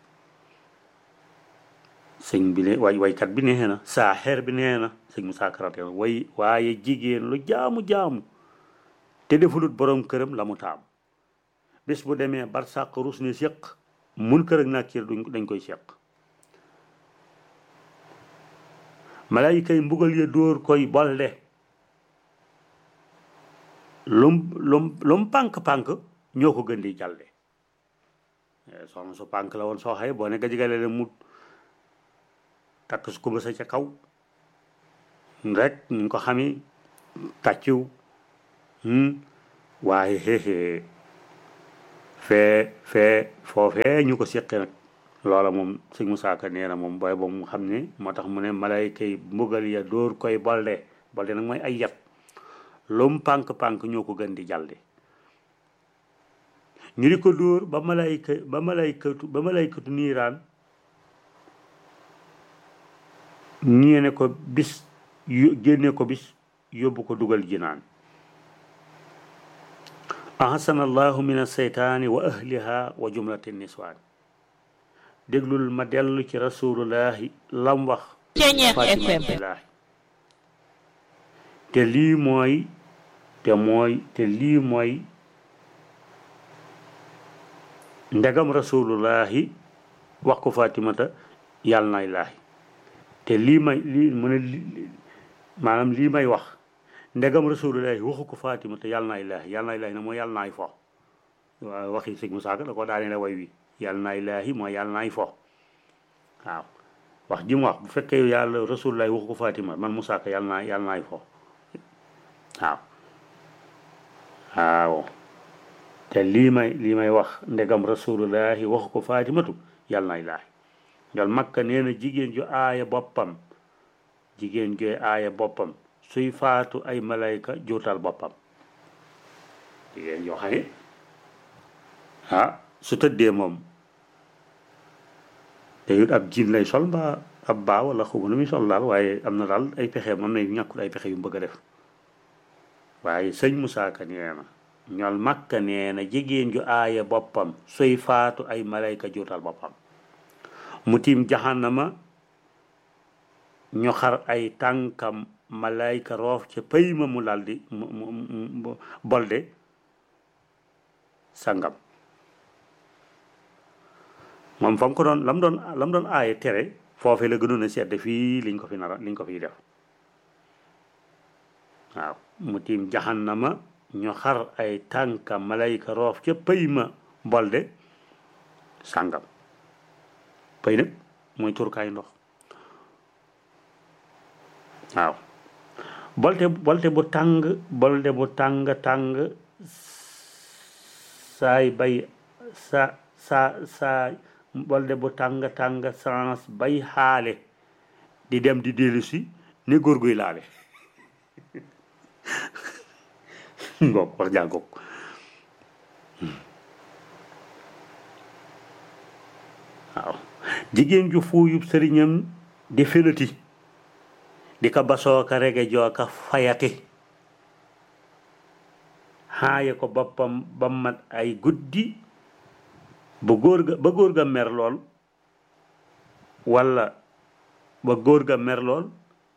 sëñ bi ne way waykat bi nee na saa xeer bi nee na sëñ mu saakarate way waaye jigéen lu jaamu jaamu te defulut borom këram la mu taam bis bu demee barsàq rus ni séq mun kër ak nakiir duñ dañ koy séq malayka yi mbugal ya dóor koy bolde lum lum lum pànk-pànk ñoo ko gën di jàlde soxna su pànk la woon soo xëye boo ne gajigale le mu takk su kumba sa ca kaw rek ñu ko xami tàcciw waaye xeexee fee fee foofee ñu ko séqe nag loola moom sëñ Musaa Ka nee na moom booy boobu mu xam ne moo tax mu ne malayka yi mbugal ya dóor koy bolde bolde nag mooy ay yat lum pànk-pànk ñoo ko gën di jalde ñu di ko dóor ba malayka ba malaykatu ba malaykatu niiraan ñii ne ko bis yu génne ko bis yóbbu ko dugal jinaan ahsana allahu min alseytaani wa ahliha wa jumlati niswaan déglul ma dellu ci rasulullahi lam wax fatimatullahi te lii mooy te mooy te lii mooy ndegam rasulullahi wax ko fatimata yàlla nay laahi te lii may lii mu ne maanaam lii may wax ndegam rasulullahi waxu ko fatima te yàlla naa ilaahi yàlla naa ilaahi nag mooy yàlla naay fo waaw waxi sëñ Musaa Ka da ko daane la way wi yàlla naa ilaahi mooy yàlla naay fo waaw wax ji mu wax bu fekkee yàlla rasulullahi waxu ko fatima man Musaa Ka yàlla naa yàlla naay fo waaw waaw te lii may lii may wax ndegam rasulullahi waxu ko fatimatu yàlla naa ilaahi njol makka nee na jigéen ju aaya boppam jigéen jooy aaya boppam suy faatu ay malayka juutal boppam jigéen yoo xam ne ah su tëddee moom te it ab jiin lay sol mbaa ab baa wala xamu nu muy sol daal waaye am na daal ay pexe mën na ñàkkul ay pexe yu mu bëgg a def waaye sëñ Musaa Ka nee na ñol makka nee na jigéen ju aaya boppam suy faatu ay malayka juutal boppam mu tiim jaxanama ñu xar ay tànkam malayka roof ca pëy ma mu laldi mu mu bolde sangam moom fa mu ko doon lam doon lam doon aaye tere foofe la gënoon a sedd fii liñ ko fi nara liñ ko fiy def waaw mu tiim jaxanama ñu xar ay tànkam malayka roof ca pëy ma bolde sangam pëy nag mooy turkaay ndox waaw bolte bolte bu tàng bolte bu tàng tàng saay bay sa sa sa bolte bu tàng tàng sans bay xaale di dem di dellu si ni góor guy laale ngoog wax jàngoog waaw jigéen ju fuuyub sëriñam di fenati di ka basooka rege jooka fayati xaaye ko boppam ba mat ay guddi ba góor ga ba góor ga mer lool walla ba góor ga mer lool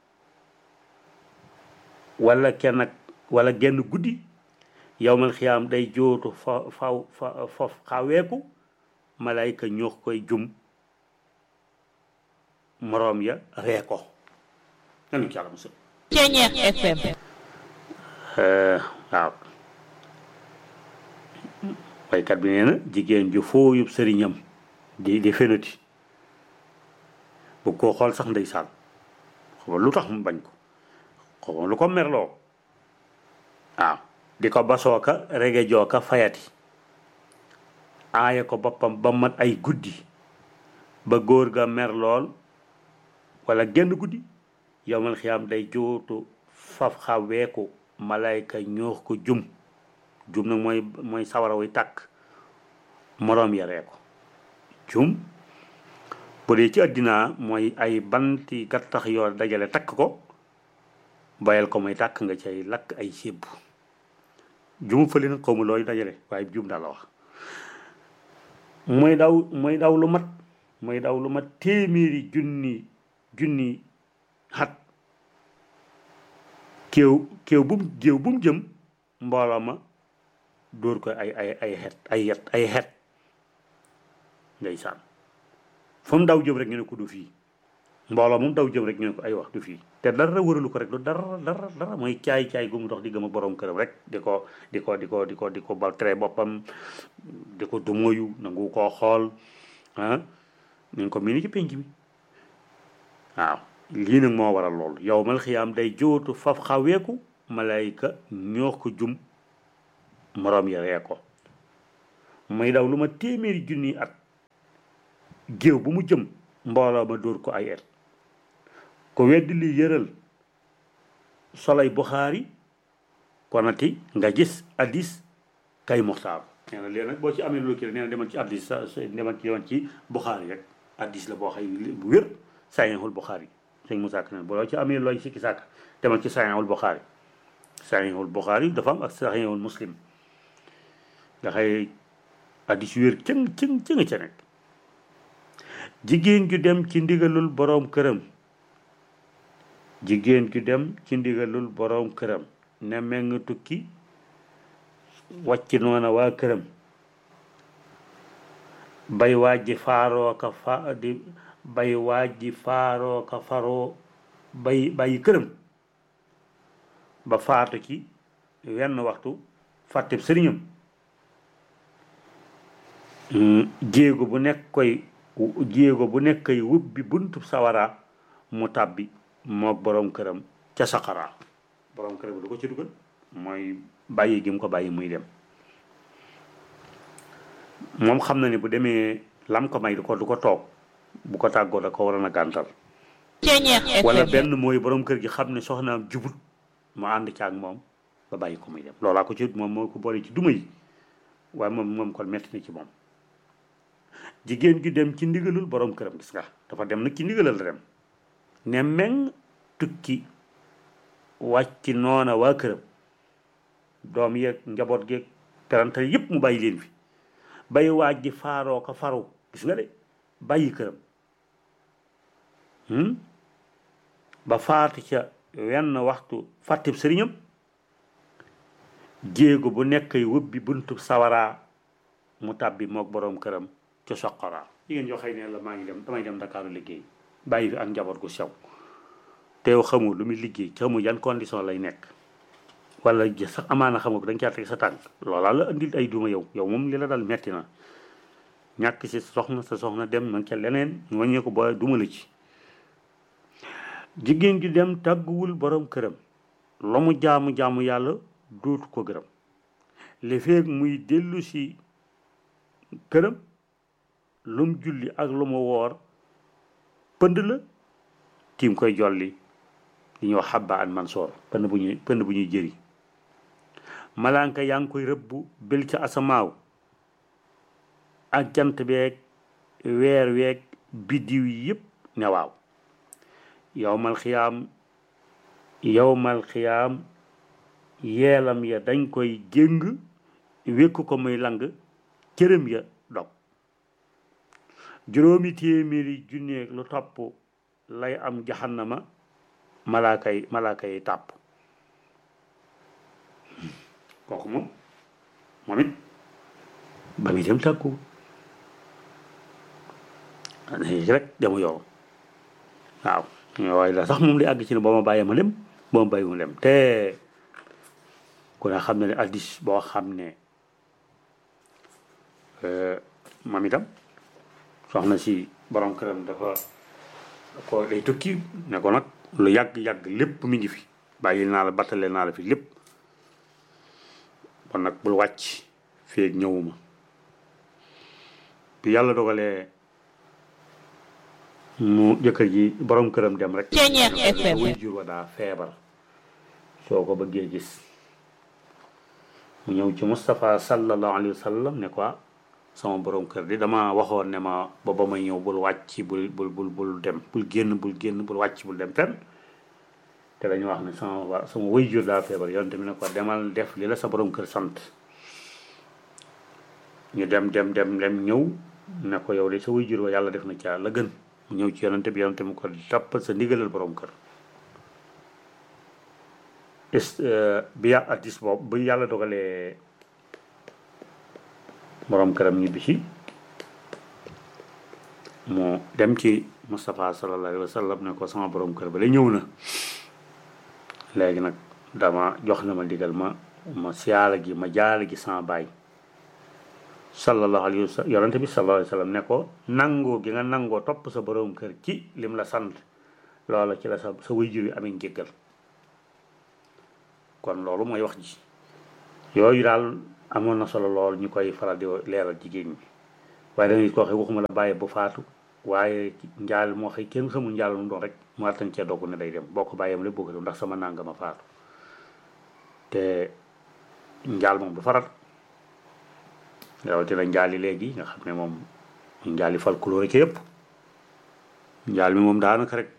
walla kenn ak walla genn guddi yowmal xiyaam day jootu fa faw fa fof xaweeku malayka ñoox koy jum moroom ya ree ko nanu ci yàlla musal Ceñeex FM waaw waykat bi nee na jigéen ju fooyub sëriñam di di fenati bu ko xool sax ndeysaan xaw lu tax mu bañ ko xaw lu ko merloo waaw di ko basooka rege jooka fayati aaya ko boppam ba mat ay guddi ba góor ga mer lool wala genn guddi yowmal xiyaam day jootu faf xaweeku malayka ñoox ko jum jum nag mooy mooy sawara wuy tàkk moroom yaree ko jum bu dee ci àddina mooy ay banti gattax yoo dajale takk ko bayal ko muy tàkk nga cay lakk ay sébb jumu fële nag xaw ma looy dajale waaye jum daal la wax mooy daw mooy daw lu mat mooy daw lu mat téeméeri junni junni xat kéew kéew bu mu géew bu mu jëm mbooloo ma dóor ko ay ay ay xet ay yet ay xet ndeysaan fu mu daw jëm rek ñu ne ko du fii mbooloo moom daw jëm rek ñu ne ko ay wax du fii te dara wëralu ko rek du dara dara dara mooy caay caay gu mu dox di gëm a borom këram rek di ko di ko di ko di ko di ko bal tere boppam di ko dumoyu nangu koo xool ah ñu ko mii ni ci penc mi waaw lii nag moo waral loolu yow mal xiyaam day jootu faf xaweeku malayka ñoo ko jum moroom ya ree ko muy daw lu ma téeméeri junni at géew bu mu jëm mbooloo ma dóor ko ay et ko weddi li yëral solay Buxaari konati nga gis addis kay muxtaar nee na léegi nag boo ci amee loolu kii nee na demal ci addis sa demal ci demal ci Buxaari rek addis la boo xay bu wér saxiixul Buxaari sëñ Moussa Ka ne boo ci amee looy sikki sàkk demal ci saxiixul Buxaari saxiixul Buxaari dafa am ak saxiixul Muslim nga xay addis yu wér cëng cëng cëng ca nekk jigéen ju dem ci ndigalul boroom këram jigéen ju dem ci ndigalul boroom këram ne meng tukki wàcc noona waa këram bay waaj ji faaroo ka fa di bay waaj ji faaroo ka faroo bay bàyyi këram ba faatu ci wenn waxtu fàtteb sëriñam jéego bu nekk koy jéego bu nekk koy wubbi buntu sawara mu tàbbi mook boroom këram ca saqara boroom këram lu ko ci dugal mooy bàyyi gi mu ko bàyyi muy dem moom xam na ne bu demee lam ko may du ko du ko toog bu ko tàggoo da ko waroon a gàntal wala benn mooy boroom kër gi xam ne soxnaam jubut mu ànd ci ak moom ba bàyyi ko muy dem loolaa ko ci moom moo ko boole ci duma yi waaye moom moom kon metti na ci moom jigéen gi dem ci ndigalul boroom këram gis nga dafa dem nag ci ndigalal la dem ne meng tukki wàcc noona waa këram doom yeeg njaboot geeg perantal yépp mu bàyyi leen fi bay waaj ji faaroo ko faru gis nga de bàyyi këram ba faatu ca wenn waxtu fàttib sëriñam jéego bu nekk wubbi buntu sawaraa mu tàbbi mook boroom këram ca soqoraa jigéen yoo xëy ne la maa ngi dem damay dem Ndakaaru liggéey bàyyi fi ak njaboot gu sew te yow xamul lu muy liggéey xamul yan condition lay nekk wala sax amaana xamul ko da nga caa teg sa tànk loolaa la andil ay duma yow yow moom li la dal metti na ñàkk si soxna sa soxna dem na ca leneen ñu wàññee ko ba duma la ci jigéen ju dem tàgguwul borom këram la mu jaamu jaamu yàlla dootu ko gërëm li feeg muy dellu si këram lu mu julli ak lu mu woor pënd la tiim koy jolli li ñuy wax xabba an mansoor pënd bu ñuy pënd bu ñuy jëri malaanka yaa ngi koy rëbbu bil ca asamaaw ak jant beeg weer weeg biddiw yi yëpp ne waaw yowmal xiyaam yowmal xiyaam yeelam ya dañ koy jéng wékk ko muy lang cërëm ya dog juróomi téeméeri junneeg lu topp lay am jahannama malaaka yi malaaka yi tàpp kooku moom moom it ba muy dem tàkku rek demu yow waaw waaye la sax moom li àgg ci ne boo ma bàyyee ma dem boo ma bàyyi mu dem te ku ne xam ne ne addis boo xam ne moom itam soxna si borom këram dafa ko day tukki ne ko nag lu yàgg-yàgg lépp mi ngi fi bàyyi naa la battale naa la fi lépp kon nag bul wàcc feeg ñëwuma bi yàlla dogalee mu jëkkër ji borom këram dem rek way jur wa daa feebar soo ko bëggee gis mu ñëw ci Moustapha sallallahu alayhi wa sallam ne quoi sama borom kër di dama waxoon ne ma ba ba may ñëw bul wàcc bul bul bul bul dem bul génn bul génn bul wàcc bul dem fenn te dañu wax ne sama waa sama way jur daa feebar yoon tamit ne ko demal def li la sa borom kër sant ñu dem dem dem dem ñëw ne ko yow de sa way jur wa yàlla def na ca la gën mu ñëw ci yonante bi yonante mu ko toppal sa ndigalal borom kër est bi yà addis boobu bu yàlla dogalee borom këram ñibbi si mu dem ci Moustapha sallallahu alayhi wa sallam ne ko sama borom kër ba la ñëw na léegi nag dama jox na ma ndigal ma ma siyaara gi ma jaara gi sama baay sallallahu alayhi wa sallam yonante bi sallallahu alayhi wa sallam ne ko nangoo gi nga nangoo topp sa borom kër ci lim la sant loola ci la sa sa wayjur yi amee njéggal kon loolu mooy wax ji yooyu daal amoon na solo lool ñu koy faral di leeral jigéen ñi waaye dangay ko waxee waxuma la bàyyi bu faatu waaye njaal moo xëy kenn xamul njaal mu doon rek mu attan cee dogg ne day dem boo ko bàyyeem lépp boo ko dem ndax sama nangama faatu te njaal moom du faral rawatina njaal yi léegi nga xam ne moom njaal yi folklore ci yëpp njaal mi moom daanaka rek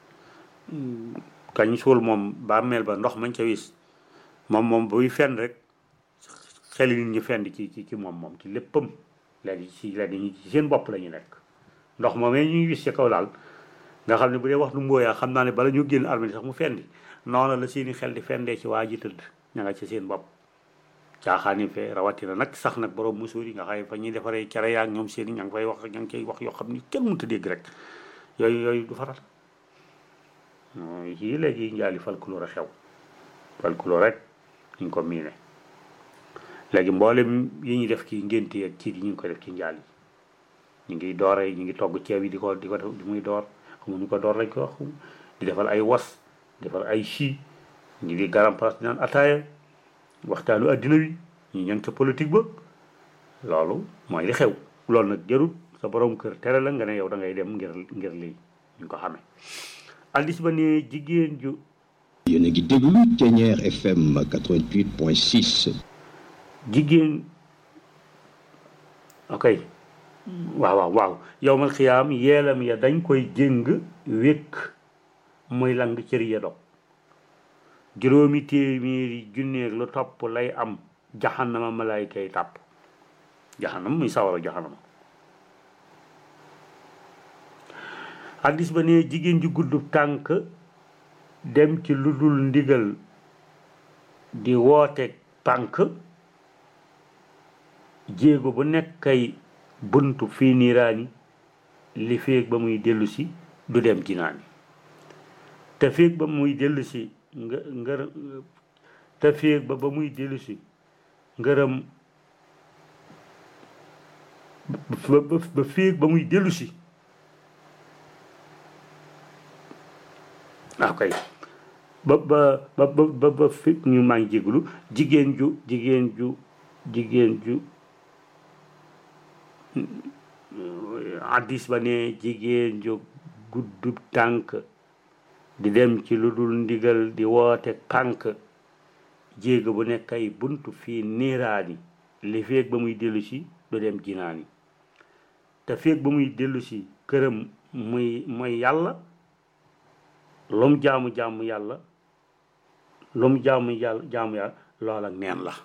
kañ suul moom bàmmeel ba ndox mañ ca wis moom moom buy fenn rek xel nit ñi fenn ci ci ci moom moom ci léppam léegi ci léegi ñi ci seen bopp la ñu nekk ndox moomee ñuy wis ci kaw daal nga xam ne bu dee wax nu mbooyaa xam naa ne bala ñu génn armée sax mu fendi noonu la seeni xel di fendee ci waa ji tëdd ña nga ci seen bopp caaxaani fee rawatina nag sax nag borom musuur yi nga xam ne fa ñuy defaree cere yaa ñoom seen i ña ngi fay wax ña ngi koy wax yoo xam ni kenn mënut a dégg rek yooyu yooyu du faral yii léegi njaali folklore xew folklore rek ñu ko miine léegi mboolem yi ñuy def ci ngénte ak ci yi ñu ngi koy def ci njaal yi ñu ngi doore ñu ngi togg ceeb yi di ko di ko def di muy door xamuñu ko door lañ ko wax di defal ay was defal ay chi ñu di garam place di naan ataaya waxtaanu addina wi ñu ñang ca politique ba loolu mooy li xew loolu nag jarut sa borom kër tere la nga ne yow da ngay dem ngir ngir lii ñu ko xamee addis ba ne jigéen ju yéen a ngi déglu Thiéniere FM 88.6 jigéen ok waaw waaw waaw yow mal xiyaam yeelam ya dañ koy jëng wékk muy lang cër ya dog juróomi téeméeri junneeg lu topp lay am jaxanama malaayka yi tàpp jaxanama muy sawara jaxanama hadis ba ne jigéen ju guddub tànk dem ci lu dul ndigal di woote tànk jéego bu nekkay buntu fii niiraani li féeg ba muy dellu si du dem jinaani te féeg ba muy dellu si nga ngër te féeg ba ba muy dellu si ngërëm ba ba féeg ba muy dellu si waaw kay ba ba ba ba ba fi ñu maa ngi jéglu jigéen ju jigéen ju jigéen ju addis ba ne jigéen ju guddub tànk di dem ci lu dul ndigal di woote tànk jéego bu nekk ay buntu fii niiraani li feeg ba muy dellu si du dem jinaani te feeg ba muy dellu si këram muy mooy yàlla lum jaamu jaamu yàlla lum jaamu yàlla jaamu yàlla lool ak neen la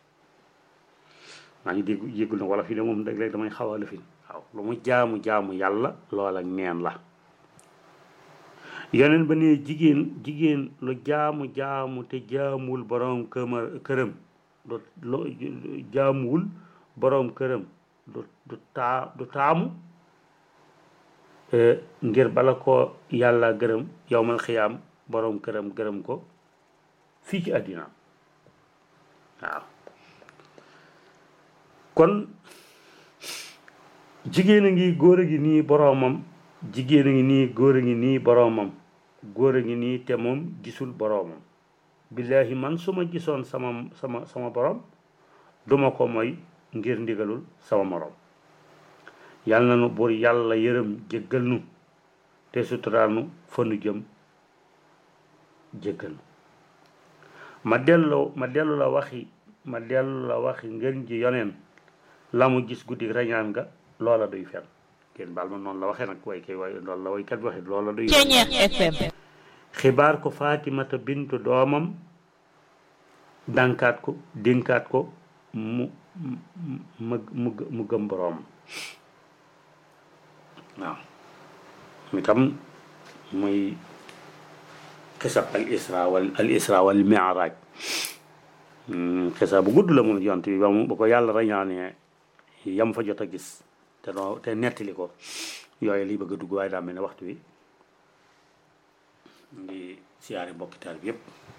maa ngi dégg yéggul na wala fii de moom léeg-léeg damay xaw a lëfin waaw lu mu jaamu jaamu yàlla lool ak neen la yeneen ba ne jigéen jigéen lu jaamu jaamu te jaamuwul boroom këma këram du lu jaamuwul boroom këram du du taa du taamu ngir bala ko yàlla gërëm yowmal xiyaam boroom këram gërëm ko fii ci àddina waaw kon jigéen a ngi góor a ngi nii boroomam jigéen a ngi nii góor a ngi nii boroomam góor a ngi nii te moom gisul boroomam billaahi man su ma gisoon sama sama sama boroom duma ko mooy ngir ndigalul sama moroom yàlla na nu buur yàlla yërëm jéggal nu te suturaal nu fa nu jëm jéggal nu ma dellu ma dellu la waxi ma dellu la waxi ngeen ji yoneen la mu gis guddi rañaan nga loola duy fen kenn baal ma noonu la waxee nag way kay way loolu la waykat bi waxee loola duy FM xibaar ko Fatimata bintu doomam dànkaat ko dénkaat ko mu mu mu mu gëm boroom waaw mi tam muy xisab al isra wal al isra wal mi'raj xisa bu gudd la moom yont bi ba mu ba ko yàlla rañaane yam fa jot a gis te noo te nettali ko yooyu liy bëgg a dugg waaye daa mel ne waxtu wi ngi siyaari mbokki taal bi yépp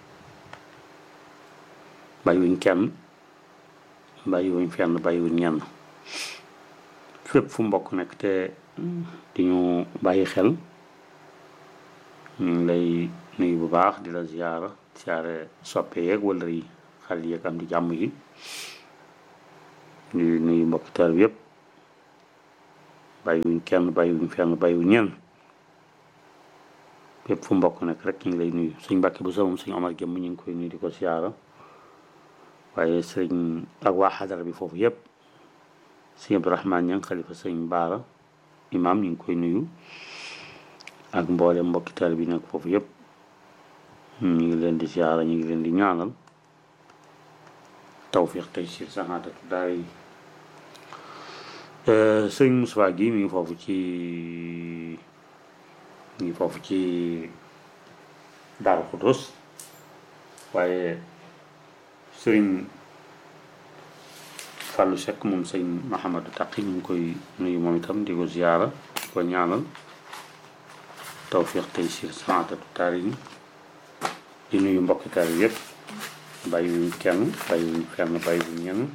bàyyiwuñ kenn bàyyiwuñ fenn bàyyiwuñ ñenn fépp fu mbokk nekk te di ñu bàyyi xel ñu ngi lay nuyu bu baax di la ziyaara siyaare soppe yeeg wala yi xale yeeg am di jàmm yi di nuyu mbokki taal bi yépp bàyyiwuñ kenn bàyyiwuñ fenn bàyyiwuñ ñenn fépp fu mbokk nekk rek ñu ngi lay nuyu sëñ Mbàkke bu sa moom sëñ Omar Jëmm ñu ngi koy nuyu di ko siyaara waaye sëñ ak waa xadara bi foofu yëpp sëñ Abdourahmane Ñang xalifa sëñ Baara imam ñu ngi koy nuyu ak mboolem mbokki taal bi nekk foofu yëpp ñu ngi leen di siyaara ñu ngi leen di ñaanal tawfiq tey si saxaatatu daay sëñ Moussa gi mi ngi foofu ci mi ngi foofu ci Daaru Xudus waaye sëriñ Fallou Seck moom sëñ Mahamadou Taqi ñu ngi koy nuyu moom itam di ko ziyaara di ko ñaanal tawfiq tey si saxaatatu daay di nuyu mbokki taal bi yëpp bàyyiwuñ kenn bàyyiwuñ fenn bàyyiwuñ ñenn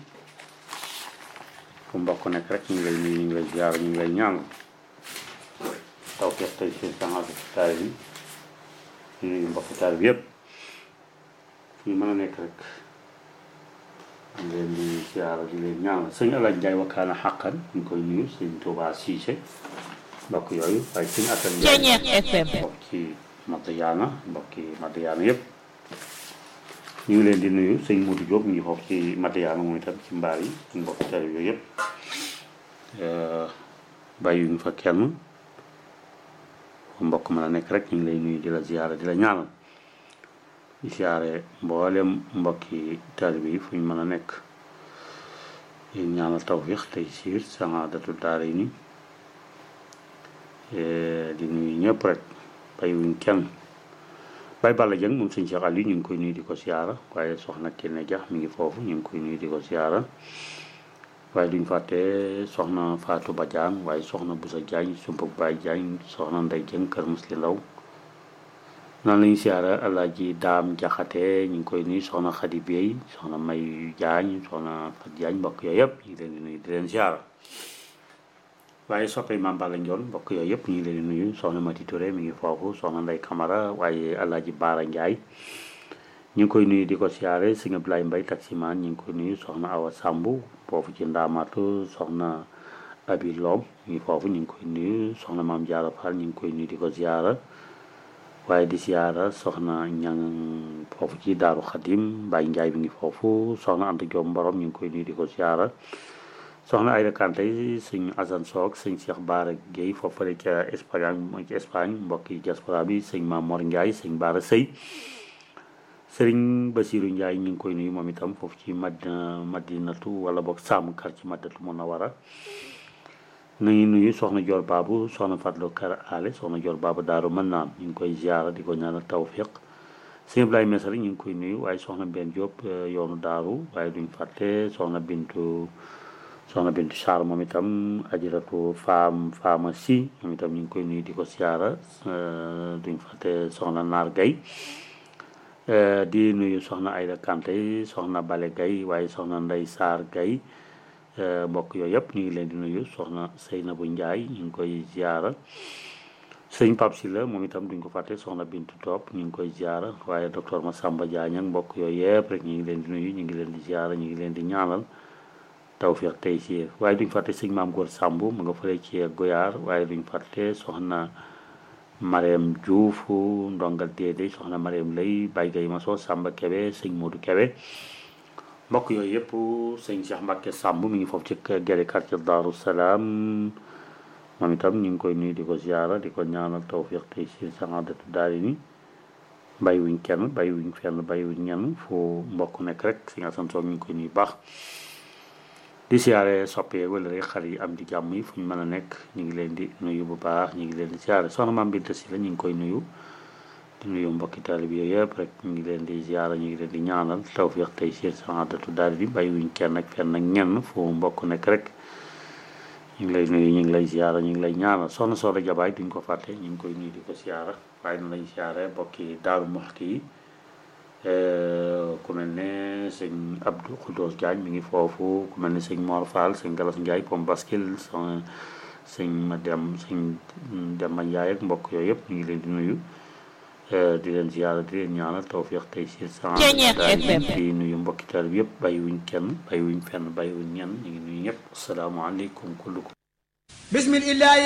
fu mbokk nekk rek ñu ngi lay nuyu ñu ngi lay ziar ñu ngi lay ñaanal taw feex tey si sangaatu taal bi di nuyu mbokki taal bi yëpp fu ñu mën a nekk rek ñu ngi leen di ziar di leen ñaanal sëñ Alaaj Njaay wakkaana xàqan ñu ngi koy nuyu sëñ Tuubaa Siise mbokk yooyu waaye sëñ Asan Njaay mbokk ci Madiyaana mbokki Madiyaana yëpp ñu ngi leen di nuyu sëñ Modou Diop ñu ngi foofu ci Madiyaana moom itam ci mbaar yi suñu mbokki tari yooyu yëpp bàyyiwuñu fa kenn fu mbokk mën a nekk rek ñu ngi lay nuyu di la ziyaara di la ñaanal di ziyaare mboolem mbokki taalibe yi fu ñu mën a nekk di ñaanal tawfiix tey siir saxaadatu daara yi ni di nuyu ñëpp rek bàyyiwuñ kenn Baye Balla Dieng moom sëñ Cheikh Aliou ñu ngi koy nuyu di ko siyaara waaye soxna Kenne Dia mi ngi foofu ñu ngi koy nuyu di ko siyaara waaye duñ fàtte soxna Fatou Badiane waaye soxna Boussa Diagne Sumpug Baye Diagne soxna Ndey Dieng kër Musli Ndaw noonu lañu siyaara Alaaji Daam Jaxate ñu ngi koy nuyu soxna Khady Bey soxna May Diagne soxna Fat Diagne mbokk yooyu yëpp ñu ngi leen di nuyu di leen siyaara waaye soppee Maam Balla Njoon mbokk yooyu yëpp ñu ngi leen di nuyu soxna Mati Touré mi ngi foofu soxna Ndey Camara waaye Alaaji Baara Njaay ñu ngi koy nuyu di ko siyaare sëñ Abdoulaye Mbay taximaan ñu ngi koy nuyu soxna Awa Sambu foofu ci Ndaamaatu soxna Abi Loom ñu ngi foofu ñu ngi koy nuyu soxna Maam Jaara Fall ñu ngi koy nuyu di ko siyaara waaye di siyaara soxna ñang foofu ci Daaru Xadim Baay Njaay mi ngi foofu soxna Anta Joom Mborom ñu ngi koy nuyu di ko siyaara soxna Ayda Kanté sëñ Assane Soog sëñ Cheikh Baara Guèye foofale ca Espagne ci Espagne mbokki diaspora bi sëñ Mamor Ndiaye sëñ Baara Sëy sëriñ Basiru Ndiaye ñu ngi koy nuyu moom itam foofu ci Madina Madinatu wala boog Sàmm kar ci Madinatu Munawara nañu nuyu soxna Joor Baabu soxna Fatlo Kar Ale soxna Joor Baabu Daaru mën naan ñu ngi koy ziara di ko ñaanal tawfiq sëñ Ibrahima Mesari ñu ngi koy nuyu waaye soxna Benn Diop yoonu Daaru waaye duñ fàtte soxna Bintu soxna Bintu Sarr moom itam ajiratu faam faama si moom itam ñu ngi koy nuyu di ko siyaara duñ fàtte soxna Naar Gay di nuyu soxna Ayda Kanté soxna Bale Gay waaye soxna Ndey Sarr Gay mbokk yooyu yëpp ñu ngi leen di nuyu soxna Seynabu Njaay ñu ngi koy ziyaara sëñ Pap Si la moom itam duñ ko fàtte soxna Bintu Topp ñu ngi koy ziyaara waaye docteur Massamba Diagne ak mbokk yooyu yëpp rek ñu ngi leen di nuyu ñu ngi leen di ziyaara ñu ngi leen di ñaanal tawfiq tey ci waaye duñ fàtte sëñ maam góor sàmb mu nga fële ci goyaar waaye duñ fàtte soxna Mariam Diouf ndongal déedéet soxna Mariam lay Baye Gaye Maso Samba Kebe sëñ Modou Kebe mbokk yooyu yëpp sëñ Cheikh Mbacke Samb mi ngi foofu ci gere quartier Daaru Salaam moom itam ñu ngi koy nuyu di ko ziara di ko ñaanal tawfiq tey ci saadatu daari ni bàyyiwuñ kenn bàyyiwuñ fenn bàyyiwuñ ñenn fu mbokk nekk rek sëñ Asan Soog ñu ngi koy nuyu baax di siyaare soppee wala rek xar yi am di jàmm yi fu ñu mën a nekk ñu ngi leen di nuyu bu baax ñu ngi leen di siyaare soxna maam Binta si la ñu ngi koy nuyu di nuyu mbokki taalib yooyu yëpp rek ñu ngi leen di ziara ñu ngi leen di ñaanal tawfiq tey siir saadatu daal di bàyyiwuñ kenn ak fenn ak ñenn fu mbokk nekk rek ñu ngi lay nuyu ñu ngi lay ziara ñu ngi lay ñaanal soxna Soda Jabaay duñ ko fàtte ñu ngi koy nuyu di ko ziara waaye na lañ ziare mbokki Daaru Muxti yi ku mel ne sëñ Abdou Khoudos Diagne mi ngi foofu ku mel ne sëñ Mor Fall sëñ Galas Ndiaye pom baskil sëñ ma dem sëñ Demba Ndiaye ak mbokk yooyu yëpp ñu ngi leen di nuyu di leen ziyaara di leen ñaanal tawfiq tey si sa di nuyu mbokki taal bi yëpp bàyyiwuñ kenn bàyyiwuñ fenn bàyyiwuñ ñenn ñu ngi nuyu ñëpp asalaamaaleykum kullukum bismillah